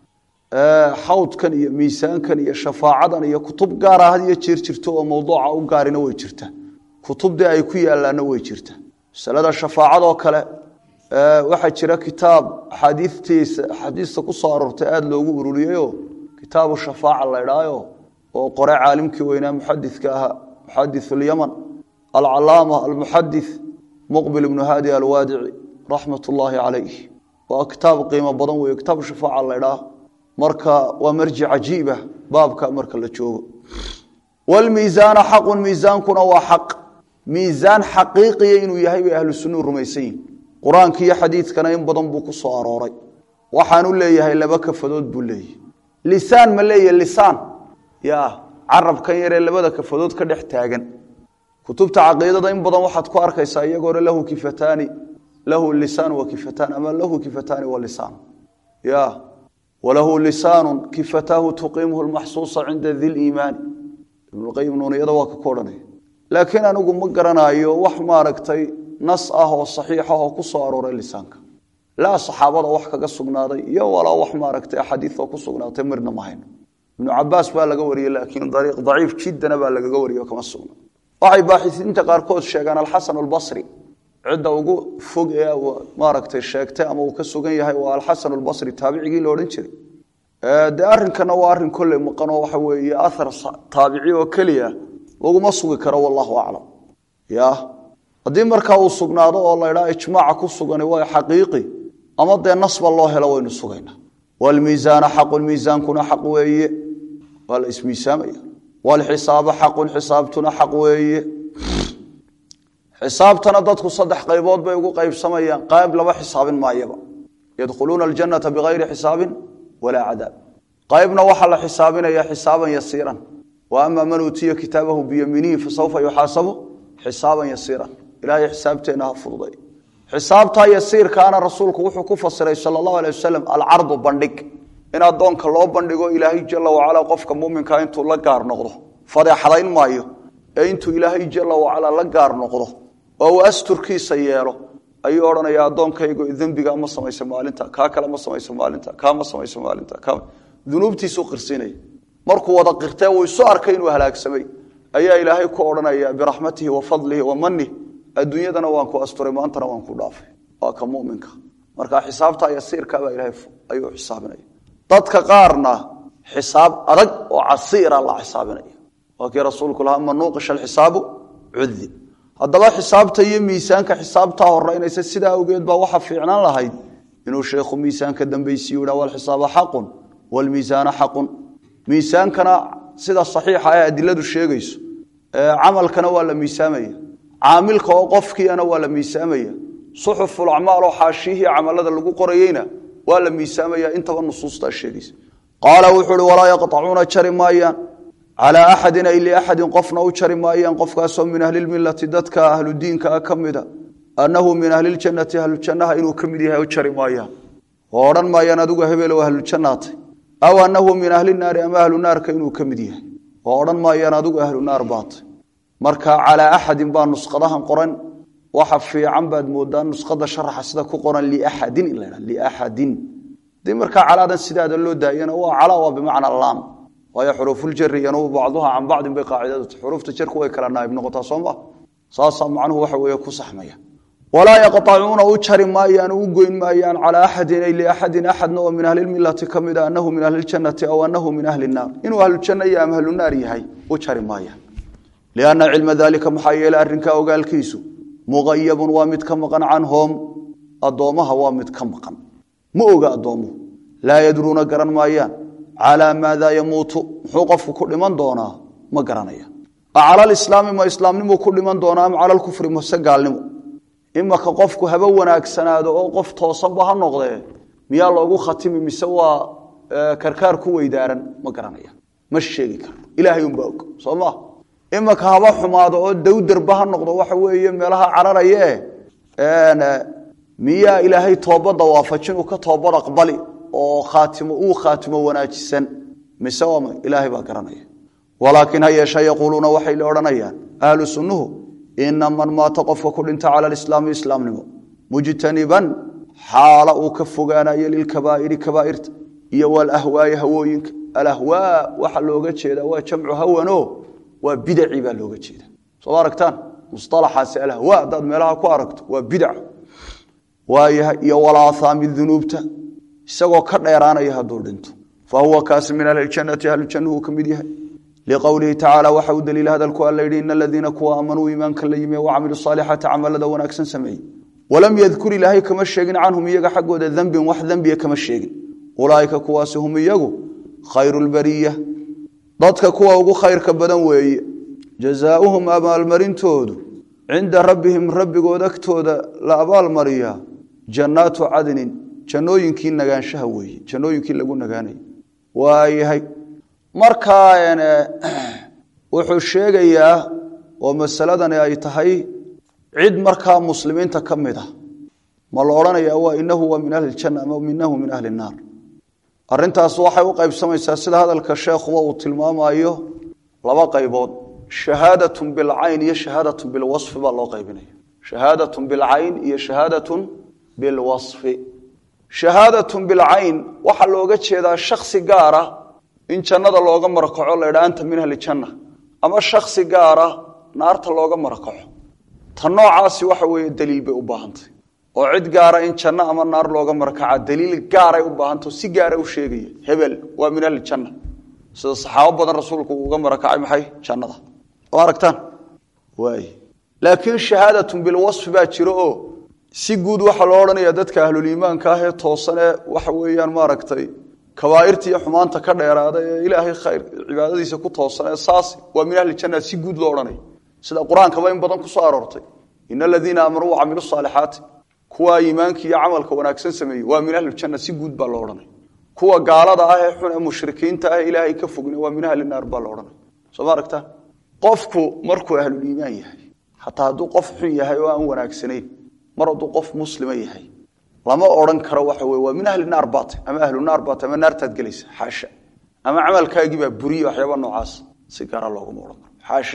xawdkan iyo miisaankan iyo shafaacadan iyo kutub gaara had iyo jeer jirto oo mawduuca u gaarina way jirta kutubdii ay ku yaalaana way jirta masalada shafaacadoo kale waxaa jira kitaab axaadiitiisa axaadiista ku soo aroortay aada loogu ururiyeyo kitaabu shafaaca la idhaayo oo qore caalimkii weynaa muxadidka ahaa muxadith اlyaman alcalaama almuxadith muqbil ibnu haadi alwaadici raxmat ullaahi calayh waa kitaab qiimo badan weeye kitaabu shafaaca la idhaa marka waa marji cajiiba baabka marka la joogo wlmiisaana xaqun miisaankuna waa xaq miisaan xaqiiqiya inuu yahay bay ahlu sunnuhu rumaysan yihin qur-aanka iyo xadiidkana in badan buu ku soo arooray waxaanu leeyahay laba kafadood buu leeyahy lisaan ma leeyahy lisaan ya carabkan yaree labada kafadood ka dhex taagan kutubta caqiidada in badan waxaad ku arkaysaa iyagoona lahu kifataani lahu lisaan wa kifataan ama lahu kifataani wa lisaan ya walahu lisaanu kifataahu tuqiimhu lmaxsuusa cinda di liimaani ibnuqayim nuuniyada waa ka ku odhanaya laakiin anigu ma garanayo wax maaragtay nas ah oo saxiixa oo ku soo arooray lisaanka laa saxaabada wax kaga sugnaaday iyo walaa wax maaragtay axaadiioo ku sugnaatay mirna ma hayno ibnu cabaas baa laga wariyey laakiin ariiq daciif jiddana baa lagaga wariyo kama sugna waxay baaxisiinta qaarkood sheegaan alxasan albasri cidda ugu fog ee maaragtay sheegtay ama uu ka sugan yahay waa alxasan albasri taabicigii la odhan jiray dee arrinkana waa arrin kolley maqanoo waxa weeye ahar taabici oo keliya laguma sugi karo wallahu aclam ya haddii markaa uu sugnaado oo la ydhaa ijmaaca ku sugani waa xaqiiqi ama dee nasba loo helo waynu sugaynaa wlmiisaana xaqun miisaankuna xaq weeye waa la ismiisaamaya wlxisaaba xaqun xisaabtuna xaq weeye xisaabtana dadku saddex qaybood bay ugu qaybsamayaan qayb laba xisaabin maayaba yadkhuluuna aljanata bigayri xisaabin walaa cadaab qaybna waxaa la xisaabinaya xisaaban yasiiran wa ama man uutiya kitaabahu biyamiinihi fasawfa yuxaasabu xisaaban yasiiran ilahay xisaabteenna ha fududay xisaabtaa yasiirkaana rasuulku wuxuu ku fasiray sala allahu alay wasalam alcardu bandhig in addoonka loo bandhigo ilaahay jala wacalaa qofka muminkaa intuu la gaar noqdo fadeexadayn maayo ee intuu ilaahay jala wacalaa la gaar noqdo oo uu asturkiisa yeelo ayuu odhanaya addoonkaygo dembiga ma samaysa maalinta kaa kale ma samaysa maalinta kaa ma samaysa maalinta dunuubtiisuu qirsinaya markuu wada qirtee uu isu arkay inuu halaagsamay ayaa ilaahay ku odhanaya biraxmatihi wa fadlihi wa manih adduunyadana waan ku asturay maantana waan ku dhaafay waa ka muminka marka xisaabta yasiirkabaa ilahay ayuu xisaabinaya dadka qaarna xisaab adag oo casiira la xisaabinaya waa kii rasuulku lahaa ma nuuqisha alxisaabu cudib haddaba xisaabta iyo miisaanka xisaabtaa horeynaysa sidaa awgeed baa waxa fiicnaan lahayd inuu sheekhu miisaanka dambaysiiyu ha walxisaaba xaqun walmiisaana xaqun miisaankana sida saxiixa ee adiladu sheegayso camalkana waa la miisaamaya caamilka oo qofkiiana waa la miisaamaya suxufulacmaal oo xaashiyihii camalada lagu qorayeyna waa la miisaamaya intaba nusuustaa sheegaysa qaala wuxuu uhi walaa yaqطacuuna jari maayaan calaa axadin ay liaxadin qofna u jari maayaan qofkaasoo min ahlilmilati dadka ahludiinkaa ka mida annahu min ahliljannati ahlujannaha inuu ka mid yahay u jari maayaan oo odhan maayaan adigu hebel oo ahlujannaatay aw annahu min ahli naari ama ahlu naarka inuu ka mid yahay oo odhan maayaan adigu ahlu naar baatay marka calaa axadin baa nusqadahan qoran waxa fiican baad moodaa nusqada sharaxa sida ku qoran liaxadin in la ydha liaxadin dii markaa calaadan sidaada loo daayana waa calaa waa bimacna laam waayo xuruufuljari yanubu bacduha can bacdin bay qaacidadu xuruufta jarku way kala naaib noqotaa soo ma saasaa macnuhu waxa weeye ku saxmaya walaa yaqطacuuna u jari maayaan u goyn maayaan calaa axadin ay liaxadin axadna oo min ahlilmilati ka mida anahu min ahli ljannati aw anahu min ahli naar inuu ahlujanno iyo ama ahlunaar yahay u jari maayaan lianna cilma dalika maxaa yeele arrinkaa ogaalkiisu muqayabun waa mid ka maqan canhum addoommaha waa mid ka maqan ma oga addoomuhu laa yadruuna garan maayaan calaa maadaa yamuutu muxuu qofku ku dhiman doonaa ma garanaya acala lislaami ma islaamnimu ku dhiman doonaa am cala lkufri mase gaalnimo imaka qofku haba wanaagsanaado oo qof toosanba ha noqdee miyaa loogu khatimi mise waa karkaar ku weydaaran ma garanaya ma sheegi karo ilaahay unbaa og soo maa imaka haba xumaado oo dawdarba ha noqdo waxa weeye meelaha cararaye miyaa ilaahay toobadda waafajin uu ka toobad aqbali oo khaatimo uu khaatimo wanaajisan mise waa ilaahay baa garanaya walaakin ha yeeshe yaquuluuna waxay la odhanayaan ahlu sunnuhu ina man maata qofka ku dhinta cala alislaami islaamnimo mujtaniban xaala uu ka fogaanayo lilkabaa'iri kabaa'irta iyo walahwaayi hawooyinka alahwaa waxa looga jeedaa waa jamcu hawano waa bidacii baa looga jeeda soo aragtaan musalaxaasi alahwaa haddaad meelaha ku aragto waa bidac waayahay iyo walaahaami dunuubta isagoo ka dheeraanaya hadduu dhinto fa huwa kaasi min ahliljannati ahlujannuhu ka mid yahay liqowlihi tacaala waxa uu daliila hadalku alla yidhi ina aladiina kuwa aamanuu iimaanka la yimi wacamiluu saalixaati camalada wanaagsan sameeyey walam yadkur ilaahay kama sheegin canhum iyaga xaggooda dembin wax dembiya kama sheegin ulaaika kuwaasi hum iyagu khayru lbariya dadka kuwa ugu khayrka badan weeye jazaauhum abaalmarintoodu cinda rabbihim rabbigood agtooda la abaalmariyaa jannaatu cadnin jannooyinkii nagaanshaha weeye jannooyinkii lagu nagaanayay waayahay markaa wuxuu sheegayaa oo masaladani ay tahay cid markaa muslimiinta ka mid a ma la odhanayaa waa inahu waa min ahli ljanna ama inahu min ahli naar arrintaas waxay u qaybsamaysaa sida hadalka sheekhuba uu tilmaamayo laba qaybood shahaadatun bilcayn iyo shahaadatun bilwasfi baa loo qaybinaya shahaadatun bilcayn iyo shahaadatun bilwasfi shahaadatun bilcayn waxaa looga jeedaa shaksi gaara in jannada looga marakaco la ydhaa anta min ahli janna ama shaksi gaara naarta looga marakaco ta noocaasi waxa weeye daliil bay u baahantay oo cid gaara in janno ama naar looga marakaca daliil gaaray u baahantao si gaara u sheegaya hebel waa min ahli janna sida saxaabo badan rasuulku uu uga marakacay maxay jannada oo aragtaan waay laakiin shahaadatun bilwasfi baa jiro oo si guud waxaa loo odhanaya dadka ahluliimaanka ah ee toosan ee waxa weeyaan maaragtay kabaairta iyo xumaanta ka dheeraada ee ilaahay khayr cibaadadiisa ku toosan ee saas waa min ahli janna si guud loo odhanaya sida qur-aankaba in badan ku soo aroortay ina aladiina aamanuu wacamilu saalixaati kuwa iimaanka iyo camalka wanaagsan sameeyey waa min ahli janna si guud baa loo odhanaya kuwa gaalada ah ee xun ee mushrikiinta ah ee ilaahay ka fogna waa min ahli naar baa loo odhanaya soo ma aragtaan qofku markuu ahluliimaan yahay xataa hadduu qof xun yahay oo aan wanaagsanayn mar hadduu qof muslima yahay lama odhan karo waxa wey waa min ahli naar baata ama ahlu naar baata ama naartaad gelaysa xaasha ama camalkaagiibaa buriye waxyaaba noocaas si gaara looguma odhan karo xaasha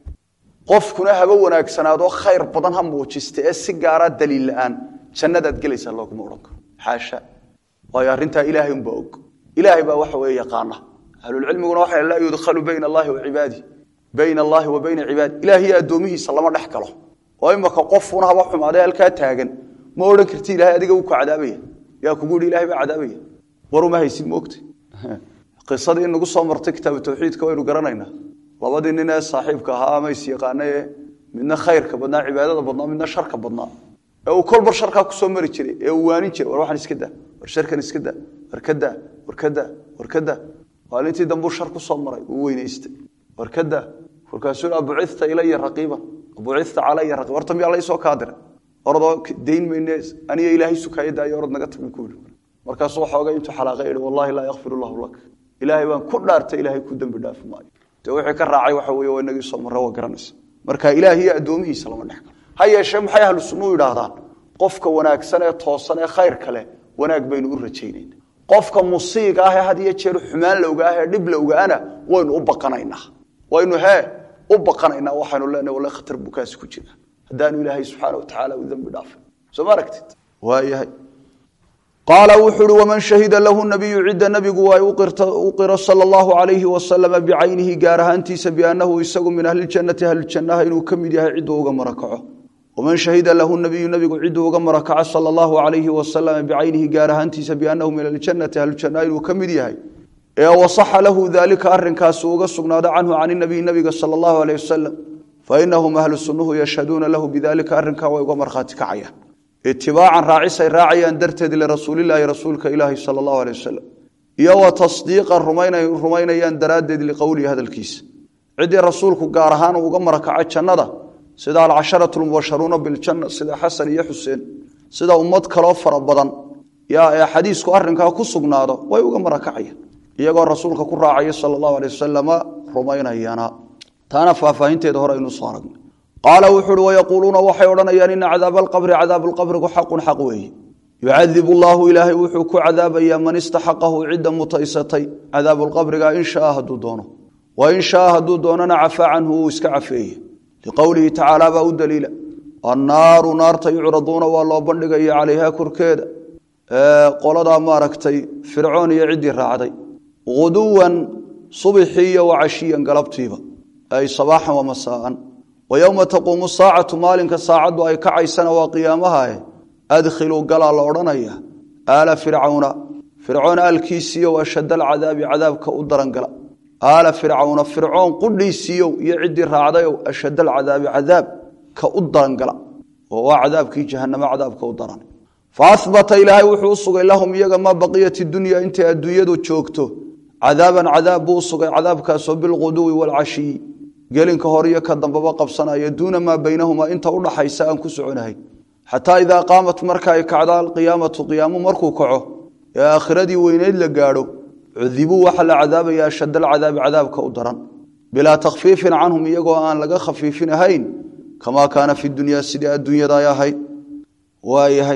qofkuna haba wanaagsanaadoo khayr badan ha muujista ee si gaara daliil la-aan jannadaad gelaysaa looguma odhan karo xaasha waayo arrintaa ilaahay unbaa og ilaahay baa waxa weeye yaqaana ahlulcilmiguna waxay laa yudkhalu bayna allahi wa cibaadi bayna allahi wa bayna cibaadi ilaahiyo addoomihiisa lama dhex galo oo imaka qofuna haba xumaadee halkaa taagan ma odhan karti ilahay adiga uu ku cadaabaya yaa kugu yihi ilahay baa cadaabaya waruma haysid moogta qisadii nagu soo martay kitaabu tawxiidka waynu garanaynaa labadii nin ee saaxiibka ahaa ama is yaqaana ee midna khayrka badnaa cibaadada badnaa midna sharka badnaa ee uu kolbar sharkaa kusoo mari jiray ee uu waanin jiray war waxaan iska daa war sharkan iska daa war ka daa war ka daa war ka daa maalintii dambuu shar ku soo maray uu weynaystay warkada warkaasuu abucita ilaya raqiiban abucita calaya raqiib horta miyaa laysoo kaa diray orodoo dayn mayne aniga ilaahay sukaaya daayo orod naga tagin ku yidhi markaasuu waxoogay intuu xalaaqay yihi wallahi laa yakfir allahu lak ilaahay baan ku dhaartay ilaahay ku dembi dhaafi maayo dee wixii ka raacay waxa weeye waa inagii soo marre waa garanaysa marka ilaahiyo addoomihiisa lama dhex galo ha yeeshee maxay ahlu sunnuhu yidhaahdaan qofka wanaagsan ee toosan ee khayr kale wanaag baynu u rajaynayna qofka musiiga ah ee had iyo jeer xumaan lowga ah ee dhib lowgaana waynu u baqanaynaa waynu hee u baqanaynaa waxaynu leenahay wallahi khatar buu kaasi ku jira haddaanu ilaahay subxaana wa tacaala u dembi dhaafin soo ma aragtid waayahay qaala wuxuu uhi waman shahida lahu nabiyu cidda nabigu waa u qiro sala allahu calayhi wasalama bicaynihi gaar ahaantiisa biannahu isagu min ahliljannati ahlujannaha inuu ka mid yahay cidduu uga marakaco waman shahida lahu nabiyu nabigu cidduu uga marakaco sala allahu calayhi wasalama bicaynihi gaar ahaantiisa biannahu min ahliljannati ahlujannaha inuu ka mid yahay ee wasaxa lahu daalika arrinkaasi uga sugnaado canhu can inabiy nabiga sala allahu aleyh wasalam fainahum ahlu sunnuhu yashhaduuna lahu bidalika arrinkaa way uga markhaati kacayaan itibaacan raacisay raacayaan darteed lirasuulilaahi rasuulka ilaahi sala allahu aley wasalam iyo wa tasdiiqan rumaynayaan daraaddeed liqowlihi hadalkiisa ciddii rasuulku gaar ahaan uga marakaco jannada sida alcasharatu lmubasharuuna biljanna sida xasan iyo xuseen sida ummad kaloo fara badan yaa ee xadiisku arrinkaa ku sugnaado way uga marakacayaan iyagoo rasuulka ku raacaya sala allahu aley wasalama rumaynayana taana faahfaahinteeda hore aynu soo aragnay qaala wuxu uhi wayaquuluuna waxay odhanayaan ina cadaaba alqabri cadaabu lqabrigu xaqun xaq weeye yucadibu llaahu ilaahay wuxuu ku cadaabayaa man istaxaqahu cidda mutaysatay cadaabu lqabriga in shaa hadduu doono wa in shaa hadduu doonana cafaa canhu uu iska cafeeye liqowlihi tacaala baa u daliila annaaru naarta yucraduuna waa loo bandhigaya calayha korkeeda qoladaa maaragtay fircoon iyo ciddii raacday guduwan subixii iyo wacashiyan galabtiiba ay sabaaxan wa masaaan wa yowma taquumu saacatu maalinka saacaddu ay kacaysana waa qiyaamahae adkhiluu galaa la odhanaya aala fircawna fircoon aalkiisiiyow ashadda alcadaabi cadaabka u daran gala aala fircawna fircoon qudhiisiiyow iyo ciddii raacdayow ashadda alcadaabi cadaabka u daran gala oo waa cadaabkii jahanamo cadaabka u daran fa ahbata ilaahay wuxuu u sugay lahum iyaga maa baqiyat dunya intay adduunyadu joogto cadaaban cadaab buu u sugay cadaabkaasoo bilquduwi waalcashiyi gelinka hore iyo ka dambaba qabsanaya duuna maa baynahumaa inta udhaxaysa aan ku soconahay xataa idaa qaamat marka ay kacdo alqiyaamatu qiyaamu markuu kaco ee aakhiradii weyneyd la gaadho cudibuu waxaa la cadaabaya ashad alcadaabi cadaabka u daran bilaa takhfiifin canhum iyagoo aan laga khafiifin ahayn kamaa kaana fi dunyaa sidii adduunyada ay ahayd waayahay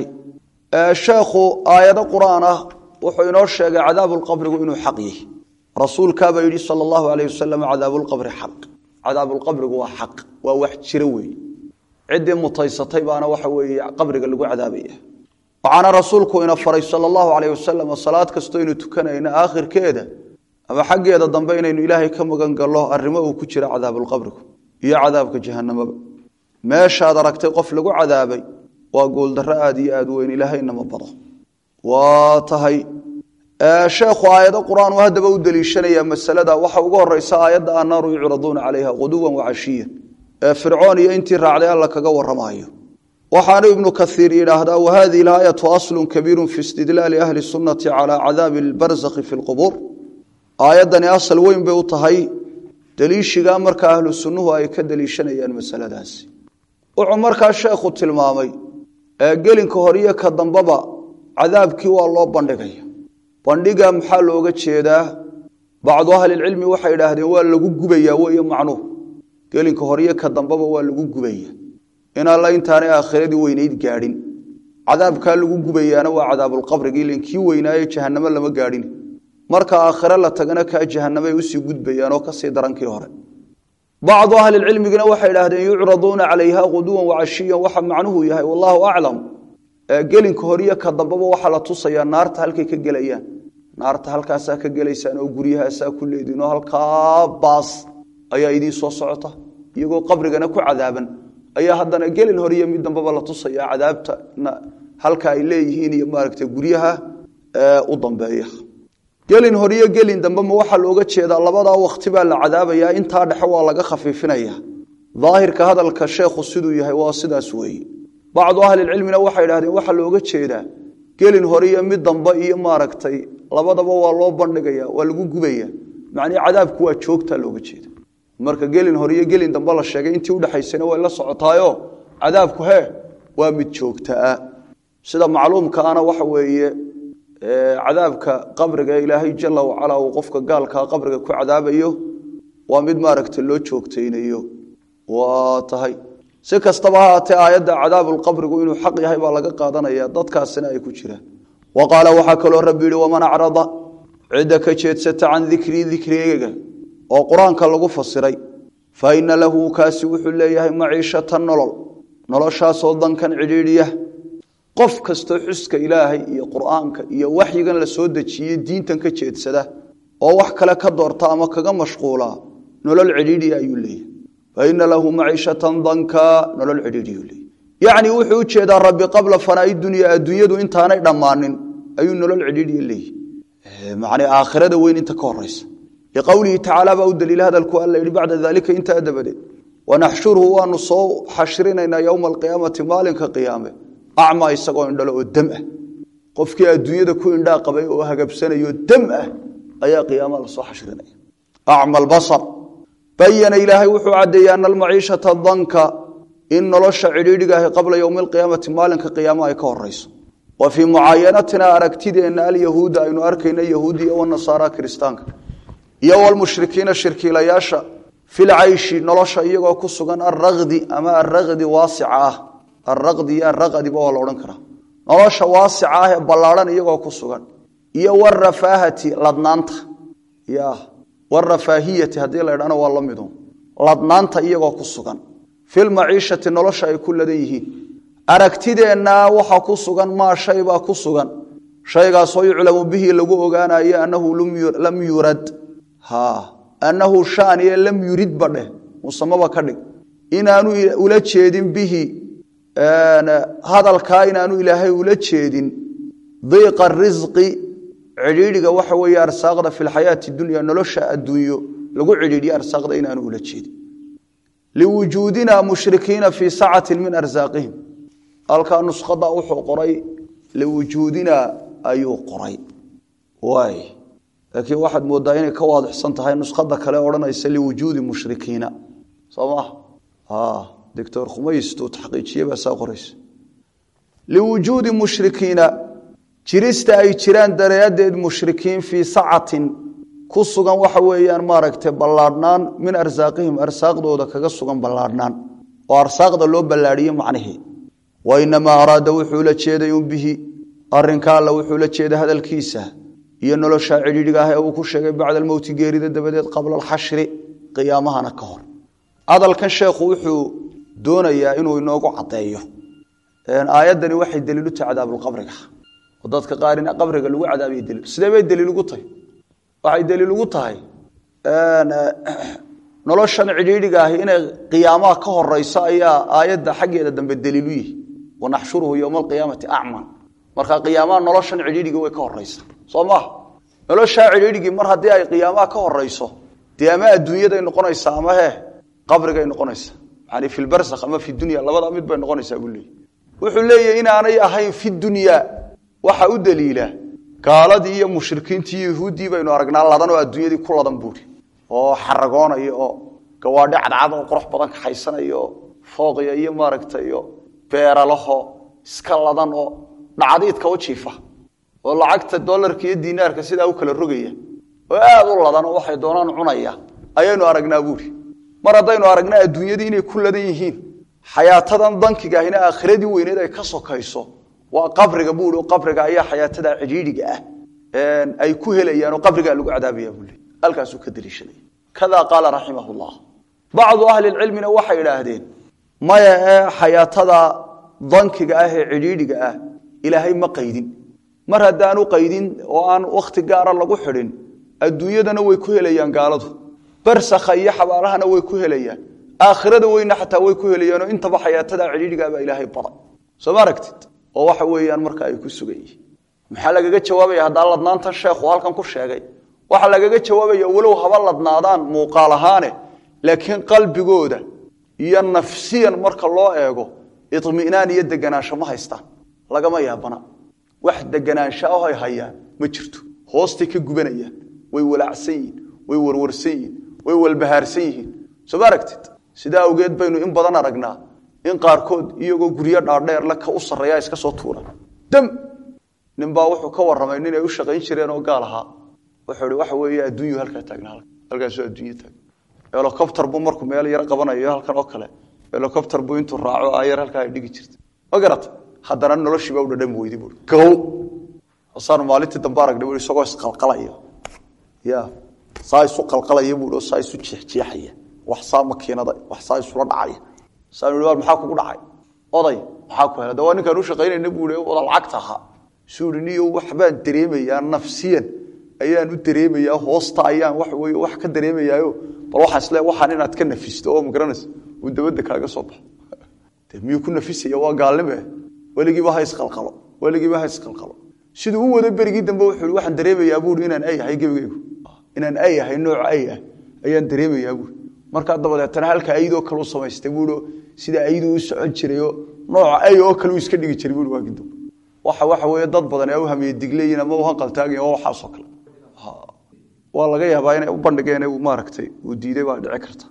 sheekhu aayado qur-aan ah wuxuu inoo sheegay cadaabuulqabrigu inuu xaq yahy rasuulkaabaa yidhi sala allahu alayh wasalam cadaabuulqabri xaq cadaabuulqabrigu waa xaq waa wax jiro weeye ciddii mutaysatay baana waxa weeye qabriga lagu cadaabaya waxaana rasuulku ina faray sala allahu calayh wasalam salaad kastoo aynu tukanayna aakhirkeeda ama xaggeeda dambe inaynu ilaahay ka magan gallo arrimo uu ku jira cadaabulqabrigu iyo cadaabka jahanamaba meeshaad aragtay qof lagu cadaabay waa gooldarro aada iyo aada weyn ilaahayna ma bado waa tahay sheekhu aayado qur-aan uu haddaba u deliishanaya masalada waxa uga horeysa aayadda annaaru yucraduuna calayha quduwan wacashiya ee fircoon iyo intii raacday alla kaga warramaayo waxaanu ibnu kaiir yidhaahdaa wahadihi laayatu aslun kabiiru fi istidlaali ahli sunnati calaa cadaabi albarzakhi fi lqubuur aayaddani asal weyn bay u tahay deliishigaa marka ahlu sunnuhu ay ka deliishanayaan masaladaasi wuxuu markaa sheekhu tilmaamay gelinka horiyo ka dambaba cadaabkii waa loo bandhigaya bandhiga maxaa looga jeedaa bacdu ahlilcilmi waxay idhaahdeen waa lagu gubayaa wey macnuhu gelinka horiyo ka dambaba waa lagu gubaya in alla intaanay aakhiradii weynayd gaadhin cadaabkaa lagu gubayaana waa cadaabulqabrigi ilan kii weynaaye jahanamo lama gaadhin marka aakhire la tagana kaa jahanamay usii gudbayaan oo kasii darankii hore bacdu ahlilcilmigina waxay idhaahdeen yucraduuna calayha quduwan wacashiyan waxa macnuhu yahay wallaahu aclam gelinka horiyo ka dambaba waxaa la tusayaa naarta halkay ka gelayaan naarta halkaasaa ka gelaysaan oo guryahaasaa ku leediin oo halkaa baas ayaa idiin soo socota iyagoo qabrigana ku cadaaban ayaa haddana gelin horiyo mid dambaba la tusaya cadaabta halka ay leeyihiin iyo maaragta guryaha u dambeeya gelin horiyo gelin dambe ma waxaa looga jeedaa labadaa wakti baa la cadaabayaa intaa dhexe waa laga khafiifinaya daahirka hadalka sheekhu siduu yahay waa sidaas weeye bacdu ahlilcilmina waxay idhahdeen waxaa looga jeedaa gelin horiyo mid dambe iyo maaragtay labadaba waa loo bandhigaya waa lagu gubaya macnii cadaabku waa joogtaa looga jeeda marka gelin hore iyo gelin dambe la sheegay intii udhexaysana way la socotaayo cadaabku hee waa mid joogtaa sida macluumkaana waxa weeye cadaabka qabriga ee ilaahay jala wacalaa uu qofka gaalkaa qabriga ku cadaabayo waa mid maaragta loo joogtaynayo waa tahay si kastaba haatee aayadda cadaabulqabrigu inuu xaq yahay baa laga qaadanaya dadkaasina ay ku jiraan wa qaala waxaa kaloo rabbi yihi waman acrada cidda ka jeedsata can dikrii dikrigeyga oo qur-aanka lagu fasiray fa ina lahu kaasi wuxuu leeyahay maciishatan nolol noloshaasoo dankan cidhiidhiya qof kastoo xuska ilaahay iyo qur'aanka iyo waxyigan la soo dejiyey diintan ka jeedsada oo wax kale ka doorta ama kaga mashquulaa nolol cidhiidhiya ayuu leeyahay fa ina lahu maciishatan danka nolol cidhiidhiyuu leeyahy yacni wuxuu u jeedaa rabbi qabla fanaa'i dunya adduunyadu intaanay dhammaanin ayuu nolol cidhiidhiya leeyahy macnii aakhirada weyn inta ka horaysa liqowlihi tacaala baa u daliila hadalku alla yidhi bacda daalika intaa dabadeed wanaxshuruhu waanu soo xashrinaynaa yowma alqiyaamati maalinka qiyaame acmaa isagoo indhalo oo dam ah qofkii adduunyada ku indhaa qabay oo hagabsanayo dam ah ayaa qiyaama lasoo xashrinaya acma albasar bayana ilaahay wuxuu caddeeyey ana almaciishata danka in nolosha cidhiidhiga ahi qabla yowmi alqiyaamati maalinka qiyaamo ay ka horayso wa fii mucaayanatina aragtideenna alyahuuda aynu arkayna yahuudiya wanasaara kiristaanka iyo walmushrikiina shirkiilayaasha filcayshi nolosha iyagoo ku sugan alraqdi ama alraqdi waasica ah alraqdi iyo alraqadiba waa la odhan karaa nolosha waasica ah ee ballaadhan iyagoo ku sugan iyo warafaahati ladnaanta ya warafaahiyati haddii la ydhahna waa la midu ladnaanta iyagoo ku sugan filmaciishati nolosha ay ku ladan yihiin aragtideenna waxaa ku sugan maa shay baa ku sugan shaygaasoo yuclamu bihi lagu ogaanayo annahu lam yurad annahu shaaniye lam yurid ba dheh musamaba ka dhig inaanu ula jeedin bihi hadalkaa inaanu ilaahay ula jeedin diiqa risqi cidhiidhiga waxa weeye arsaaqda fi lxayaati dunya nolosha adduunyo lagu cidhiidhiyo arsaaqda inaanu ula jeedin liwujuudina mushrikiina fii sacatin min arsaaqihim halkaa nuskhada wuxuu qoray liwujuudina ayuu qoray waay laakiin waxaad moodaa inay ka waadixsan tahay nuskhada kale odhanaysa liwujuudi mushrikiina soo maha doctor khumaystu taxqiijiye baa saa qoraysa liwujuudi mushrikiina jirista ay jiraan daraaddeed mushrikiin fii sacatin ku sugan waxa weeyaan maaragtay ballaadhnaan min arsaaqihim arsaaqdooda kaga sugan ballaadhnaan oo arsaaqda loo ballaadhiye macnihii wa inamaa araada wuxuu la jeeday un bihi arrinka alla wuxuu la jeeday hadalkiisa iyo nolosha cidhiidhiga ah ee uu ku sheegay bacda almowti geerida dabadeed qabla alxashri qiyaamahana ka hor hadalkan sheekhu wuxuu doonayaa inuu inoogu caddeeyo aayaddani waxay daliilu tahay cadaabulqabriga oo dadka qaar in qabriga lagu cadaabiya daliil sidee bay daliil ugu tahay waxay daliil ugu tahay noloshan cidhiidhiga ahi inay qiyaamaha ka horeyso ayaa aayadda xaggeeda dambe daliilu yihi wanaxshuruhu yowma alqiyaamati acman marka qiyaamaha noloshan cidhiidhigi way ka horeysa soo maha noloshaa cidhiidhigii mar haddii ay qiyaamaha ka horeyso dee ama adduunyaday noqonaysaa ama he qabrigay noqonaysaa yani fi lbarsakh ama fi dunya labada mid bay noqonaysaa buu leeyay wuxuu leeyahy inaanay ahayn fi dunya waxa u daliila gaaladii iyo mushrikiintii iyo yahuuddii baynu aragnaa ladan oo adduunyadii ku ladan buuri oo xaragoonaya oo gawaadhi cadcad oo qurux badan kaxaysanaya oo fooqya iyo maaragtay iyo beeralaho iska ladan oo dhacdiidka u jiifa oo lacagta dolarka iyo dinaarka sidaa u kala rogaya oo aad u ladan oo waxay doonaan cunaya ayaynu aragnaa buuri mar haddaynu aragnaa adduunyadii inay ku ladan yihiin xayaatadan dankigaahina aakhiradii weyneed ay ka sokayso waa qabriga buui qabriga ayaa xayaatada cidhiidhiga ah ay ku helayaan oo qabrigaa lagu cadaabaya buu leey halkaasuu ka daliishaday kadaa qaala raximah llah bacdu ahli lcilmina waxay idhaahdeen maya ee xayaatada dankiga ah ee cidhiidhiga ah ilaahay ma qaydin mar haddaanu qaydin oo aan wakhti gaara lagu xidhin adduunyadana way ku helayaan gaaladu barsakha iyo xabaalahana way ku helayaan aakhirada weyna xataa way ku helayaanoo intaba xayaatada cidhiidhigaabaa ilaahay baday soo ma aragtid oo waxa weeyaan marka ay ku sugan yihiin maxaa lagaga jawaabaya haddaa ladnaantan sheekhu halkan ku sheegay waxaa lagaga jawaabaya walow haba ladnaadaan muuqaal ahaane laakiin qalbigooda iyo nafsiyan marka loo eego iminaan iyo deganaansho ma haystaan lagama yaabana wax deganaansho ah ay hayaan ma jirto hoostay ka gubanayaan way walaacsan yihiin way warwarsan yihiin way walbahaarsan yihiin soo ma aragtid sidaa awgeed baynu in badan aragnaa in qaarkood iyagoo guryo dhaadheerle ka u sarreeya iska soo tuura dam ninbaa wuxuu ka warramay nin ay u shaqayn jireen oo gaal ahaa wuxuu ihi waxa weeye adduunyu halkaa taagna halkaasoo adduunya taagna helocopter buu markuu meel yar qabanayo halkan oo kale helocopter buu intuu raaco ayar halkaa ay dhigi jirta ma garata haddana noloshiiba u dhadhami weydi bui gow saanu maalintii dambe aragnay bui isagoo isqalqalaya ya saa isu qalqalaya bui saa isu jeexjeexaya wax saa makiinada wax saa isula dhacaya saanu i maxaa kugu dhacay oday maxaa ku hela de waa ninkaan u shaqaynayna bui oda lacagta ahaa suu i niyo waxbaan dareemayaa nafsiyan ayaan u dareemayaa hoosta ayaan wax wey wax ka dareemayaayo bal waxaan isle waxaan inaad ka nafisto oo magaranaysa uu dabadda kaaga soo baxo de miyuu ku nafisaya waa gaalnime weligiiba ha isqalqalo weligiiba ha isqalqalo siduu u wado berigii dambe wuxuu waxaan dareemayaa buui inaan ay ahay gebigaygu inaan ay ahay nooc ay ah ayaan dareemayaa buui markaa dabadeetana halka aydoo kale u samaystay buui sida ayduu u socon jirayo nooca ay oo kale uu iska dhigi jiray buui waagii dambe waxa waxa weeye dad badan ee u hamiye digleeyiin ama u hanqaltaagayin waa waxaasoo kale waa laga yaabaa inay u bandhigeen maaragtay uu diiday baa dhici karta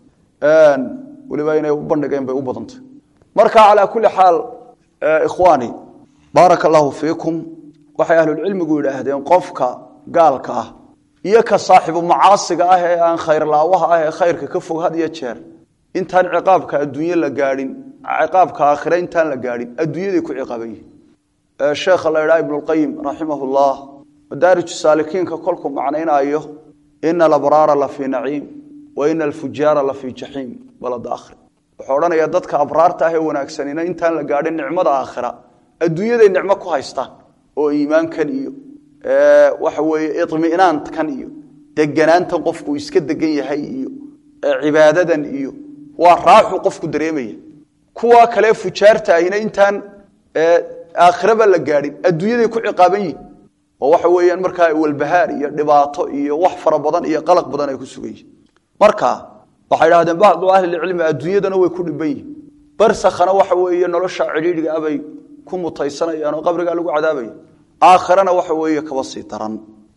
weliba inay u bandhigeen bay u badantay marka calaa kulli xaal ikhwaani baaraka allahu fiikum waxay ahlulcilmigu yidhaahdeen qofka gaalka ah iyo ka saaxibu macaasiga ah ee aan khayrlaawaha ah ee khayrka ka fog had iyo jeer intaan ciqaabka adduunye la gaadhin ciqaabka aakhire intaan la gaadhin adduunyaday ku ciqaaban yihin sheekha la idhaha ibnulqayim raximahullah madaarij saalikiinka kolkuu macnaynaayo ina alabraara la fii naciim wa ina alfujaara la fii jaxiim balada akhri wuxuu odhanayaa dadka abraarta ah ee wanaagsanina intaan la gaadhin nicmada aakhira adduunyaday nicmo ku haystaan oo iimaankan iyo waxa weeye iminaankan iyo deganaantan qofku iska degan yahay iyo cibaadadan iyo waa raaxu qofku dareemaya kuwa kale fujaarta ahina intaan aakhiraba la gaadhin adduunyaday ku ciqaaban yihin oo waxa weeyaan markaa walbahaar iyo dhibaato iyo wax fara badan iyo qalaq badan ay ku sugan yihin marka waxay idhahdeen bacdu ahlilcilmi adduunyadana way ku dhiban yihin barsakhana waxa weeye nolosha cidhiidhiga abay ku mutaysanayaan oo qabrigaa lagu cadaabaya aakhirana waxa weeye kaba sii daran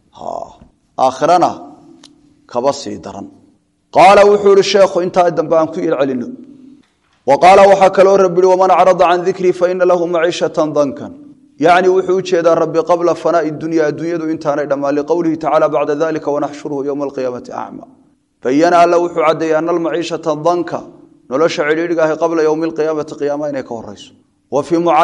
aakhirana kaba sii daran qaala wuxuu ihi sheekhu intaa dambe aan ku ilcelino wa qaala waxaa kaloo rabi ihi waman acrada can dikrii faina lahu maciishatan dankan yacni wuxuu u jeedaa rabbi qabla fanaai dunya adduunyadu intaanay dhammaan liqowlihi tacala bacda dalika wanaxshuruhu yowma alqiyaamati acma bayana alla wuxuu caddeeyey ana almaciishata danka nolosha cidhiidhiga ahi qabla yowmi alqiyaamati qiyaama inay ka horeyso wa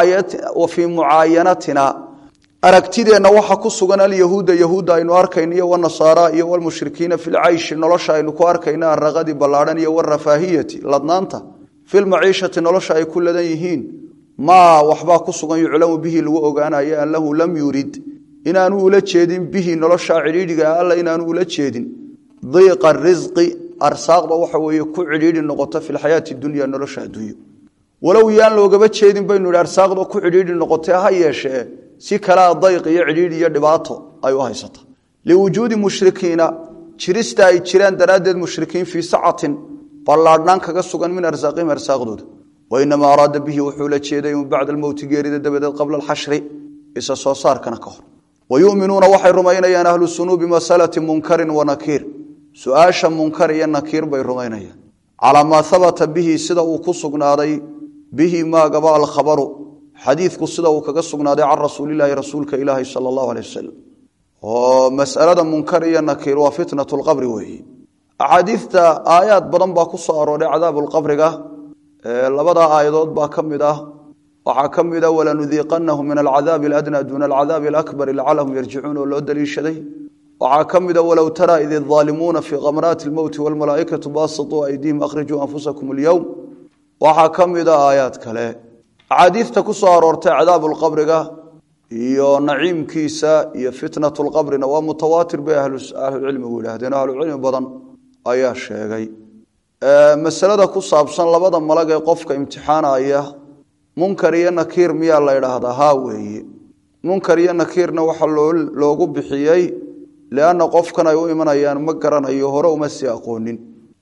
fii mucaayanatina aragtideenna waxa ku sugan alyahuuda yahuudda aynu arkayno iyo wanasaara iyo walmushrikiina fi lcayshi nolosha aynu ku arkayno araqadi ballaadhan iyo warafaahiyati ladnaanta fi lmaciishati nolosha ay ku ladan yihiin maa waxbaa ku sugan yuclamu bihi lagu ogaanayo an lahu lam yurid inaanu ula jeedin bihi nolosha cidhiidhiga alla inaanu ula jeedin diiqa risqi arsaaqda waxa weeye ku cidhiidhi noqoto fi lxayaati dunya nolosha adduunyo walow yaan loogaba jeedin baynu idhi arsaaqda ku cidhiidhi noqotee ha yeeshee si kalea dayq iyo cidhiidhi iyo dhibaato ay u haysata liwujuudi mushrikiina jirista ay jiraan daraaddeed mushrikiin fii sacatin ballaadhnaan kaga sugan min arsaaqihim arsaaqdooda wainamaa araada bihi wuxuu la jeeday in bacda almowti geerida dabadeed qabla alxashri isa soo saarkana ka hor wayuminuuna waxay rumaynayaan ahlu sunuu bimasalati munkarin wa nakiir su-aasha munkar iyo nakiir bay rumaynayaan calaa maa habata bihi sida uu ku sugnaaday bihi maagaba alkhabaru xadiidku sida uu kaga sugnaaday can rasuulilaahi rasuulka ilaahi sala allahu aleh wasalam oo masalada munkar iyo nakiir waa fitnat lqabri weeye axaadiidta aayaad badan baa ku soo arooray cadaabuulqabriga labadaa aayadood baa ka mid ah waxaa ka mid a walanudiiqanahu min alcadaabi aladnaa duuna alcadaabi alakbari lacalahum yarjicuun oo loo daliishaday waxaa ka mid a walow taraa id idaalimuuna fii kamraati lmowti walmalaaikatu baasituu aydiihim akhrijuu anfusakum alyowm waxaa ka mid a aayaad kale axaadiidta ku soo aroortay cadaabuulqabriga iyo naciimkiisa iyo fitnat lqabrina waa mutawaatir bay ahlucilmigu yidhaahdeen ahlucilmi badan ayaa sheegay masalada ku saabsan labada malag ee qofka imtixaanaya munkar iyo nakiir miyaa la ydhaahdaa haa weeye munkar iyo nakiirna waxa loogu bixiyey lianna qofkan ay u imanayaan ma garanayo hore uma sii aqoonin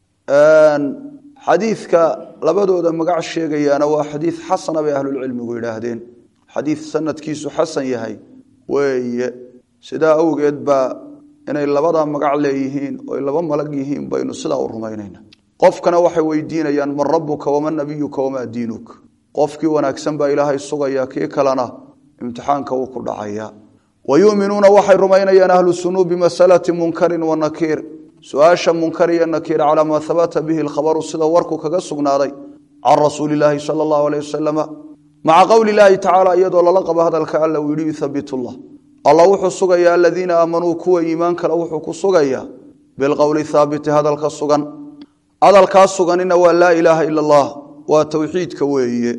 xadiidka labadooda magac sheegayaana waa xadiid xasana bay ahlulcilmigu yidhaahdeen xadiid sanadkiisu xasan yahay weeye sidaa awgeed baa inay labada magac leeyihiin oy laba malag yihiin baynu sidaa u rumaynayna qofkana waxay weydiinayaan man rabuka waman nabiyuka wamaa diinuk qofkii wanaagsan baa ilaahay sugaya kii kalena imtixaanka wuu ku dhacaya wa yuminuuna waxay rumaynayaan ahlu sunuu bimasalati munkarin wa nakiir su-aasha munkar iyo nakiir calaa maa habata bihi lkhabaru sida warku kaga sugnaaday can rasuuli laahi sala allahu aleyh wasalama maca qowli laahi tacaala iyadoo lala qabo hadalka alla uu yihi yuthabit llah alla wuxuu sugayaa aladiina aamanuu kuwa iimaan kale wuxuu ku sugayaa bilqowli haabiti hadalka sugan hadalkaa suganina waa laa ilaaha ila allah waa towxiidka weeye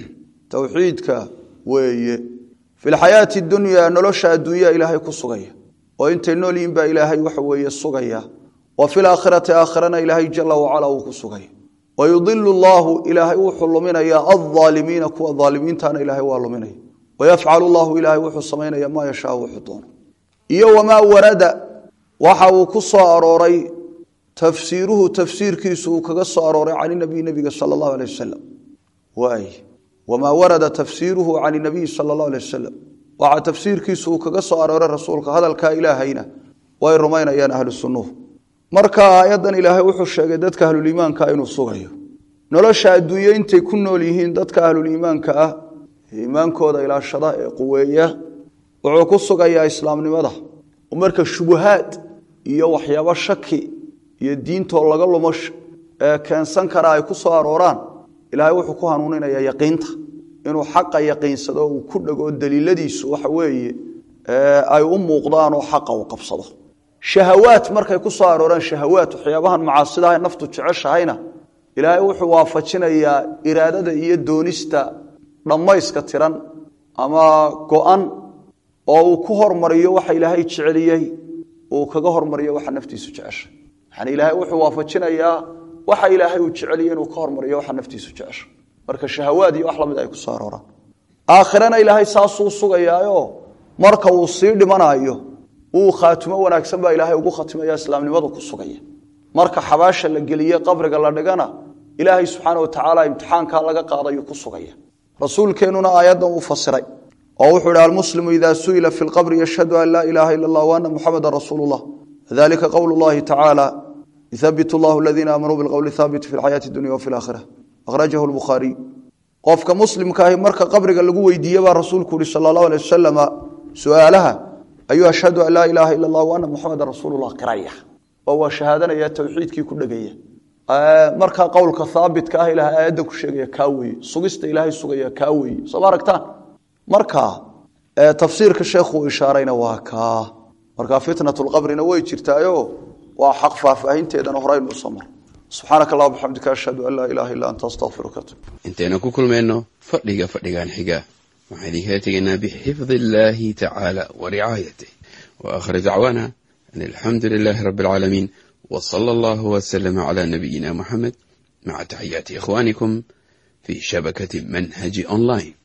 towxiidka weeye fi lxayaati dunyaa nolosha adduunyaa ilaahay ku sugaya oo intay nool yihin baa ilaahay waxa weeye sugaya wa fi laakhirati aakhirana ilaahay jala wacala uu ku sugaya wa yudilu llahu ilaahay wuxuu luminayaa alaalimiina kuwa aalimiintana ilaahay waa luminaya wayafcalu llahu ilaahay wuxuu samaynaya maa yashaa wuxuu doono iyo wamaa warada waxa uu ku soo arooray tafsiiruhu tafsiirkiisu uu kaga soo arooray can nabiy nabiga sala allahu aleh wasalam waay wamaa warada tafsiiruhu can nabiyi sala allahu aleh wasalam waxaa tafsiirkiisu uu kaga soo arooray rasuulka hadalkaa ilaahayna way rumaynayaan ahlu sunnuhu marka aayaddan ilaahay wuxuu sheegay dadka ahluliimaanka inuu sugayo nolosha adduunye intay ku nool yihiin dadka ahluliimaanka ah iimaankooda ilaashada ee quweeya wuxuu ku sugayaa islaamnimada marka shubuhaad iyo waxyaabo shaki iyo diintoo laga lumo ee keensan kara ay ku soo arooraan ilaahay wuxuu ku hanuuninayaa yaqiinta inuu xaqa yaqiinsado uu ku dhego daliiladiisu waxa weeye ay u muuqdaan oo xaqa uu qabsado shahawaad markay ku soo arooraan shahawaad waxyaabahan macaasidaha naftu jeceshahayna ilaahay wuxuu waafajinayaa iraadada iyo doonista dhammayska tiran ama go-an oo uu ku hormariyo waxa ilaahay jeceliyey uu kaga hormariyo waxa naftiisu jecesha yani ilaahay wuxuu waafajinayaa waxa ilaahay uu jeceliyey inuu ka hormariyo waxa naftiisu jecesha marka shahawaad iyo wax lamid ay ku soo arooraan aakhirana ilaahay saasuu sugayaayo marka uu sii dhimanayo uu khaatimo wanaagsan baa ilaahay ugu khatimaya islaamnimadu ku sugaya marka xabaasha la geliye qabriga la dhigana ilaahay subxaana watacaala imtixaankaa laga qaadayu ku sugaya rasuulkeennuna aayaddan uu fasiray oo wuxuu ihi almuslimu ida su'ila fi lqabri yashhadu an laa ilaha ila allah waana muxameda rasuulu llah dalika qowlu llahi tacaala yuthabit llahu aladiina aamanuu bilqowli thaabit fi lxayaati dunya wafi laakhira akhrajahu lbukhaariy qofka muslimkaahi marka qabriga lagu weydiiye baa rasuulku yihi sala allahu alay wasalama su-aalaha ayuu ashhadu an laa ilaaha ila allah waana muxameda rasuulullah qiraya oo waa shahaadanaya towxiidkii ku dhegaya markaa qowlka haabitka ah ilahay aayaddan ku sheegaya kaa weye sugista ilaahay sugaya kaa weye sooma aragtaan marka tafsiirka sheekhuu ishaarayna waa kaa marka fitnatulqabrina way jirtaayo waa xaq faahfaahinteedana horaynu usoo mar subxaanaka allah bxamdika ashhadu an laa ilaha illa anta astaqfiruka intaynu ku kulmayno fadhiga fadhigan xiga waxaan idinkala tegaynaa bixifdi illaahi tacaala wa ricaayatih wa aakhir dacwaana an alxamdu lilaahi rabbi alcaalamiin w sala allahu waslama cala nabiyina muxamed maca taxiyaati ikhwaanikum fi shabakati manhaji online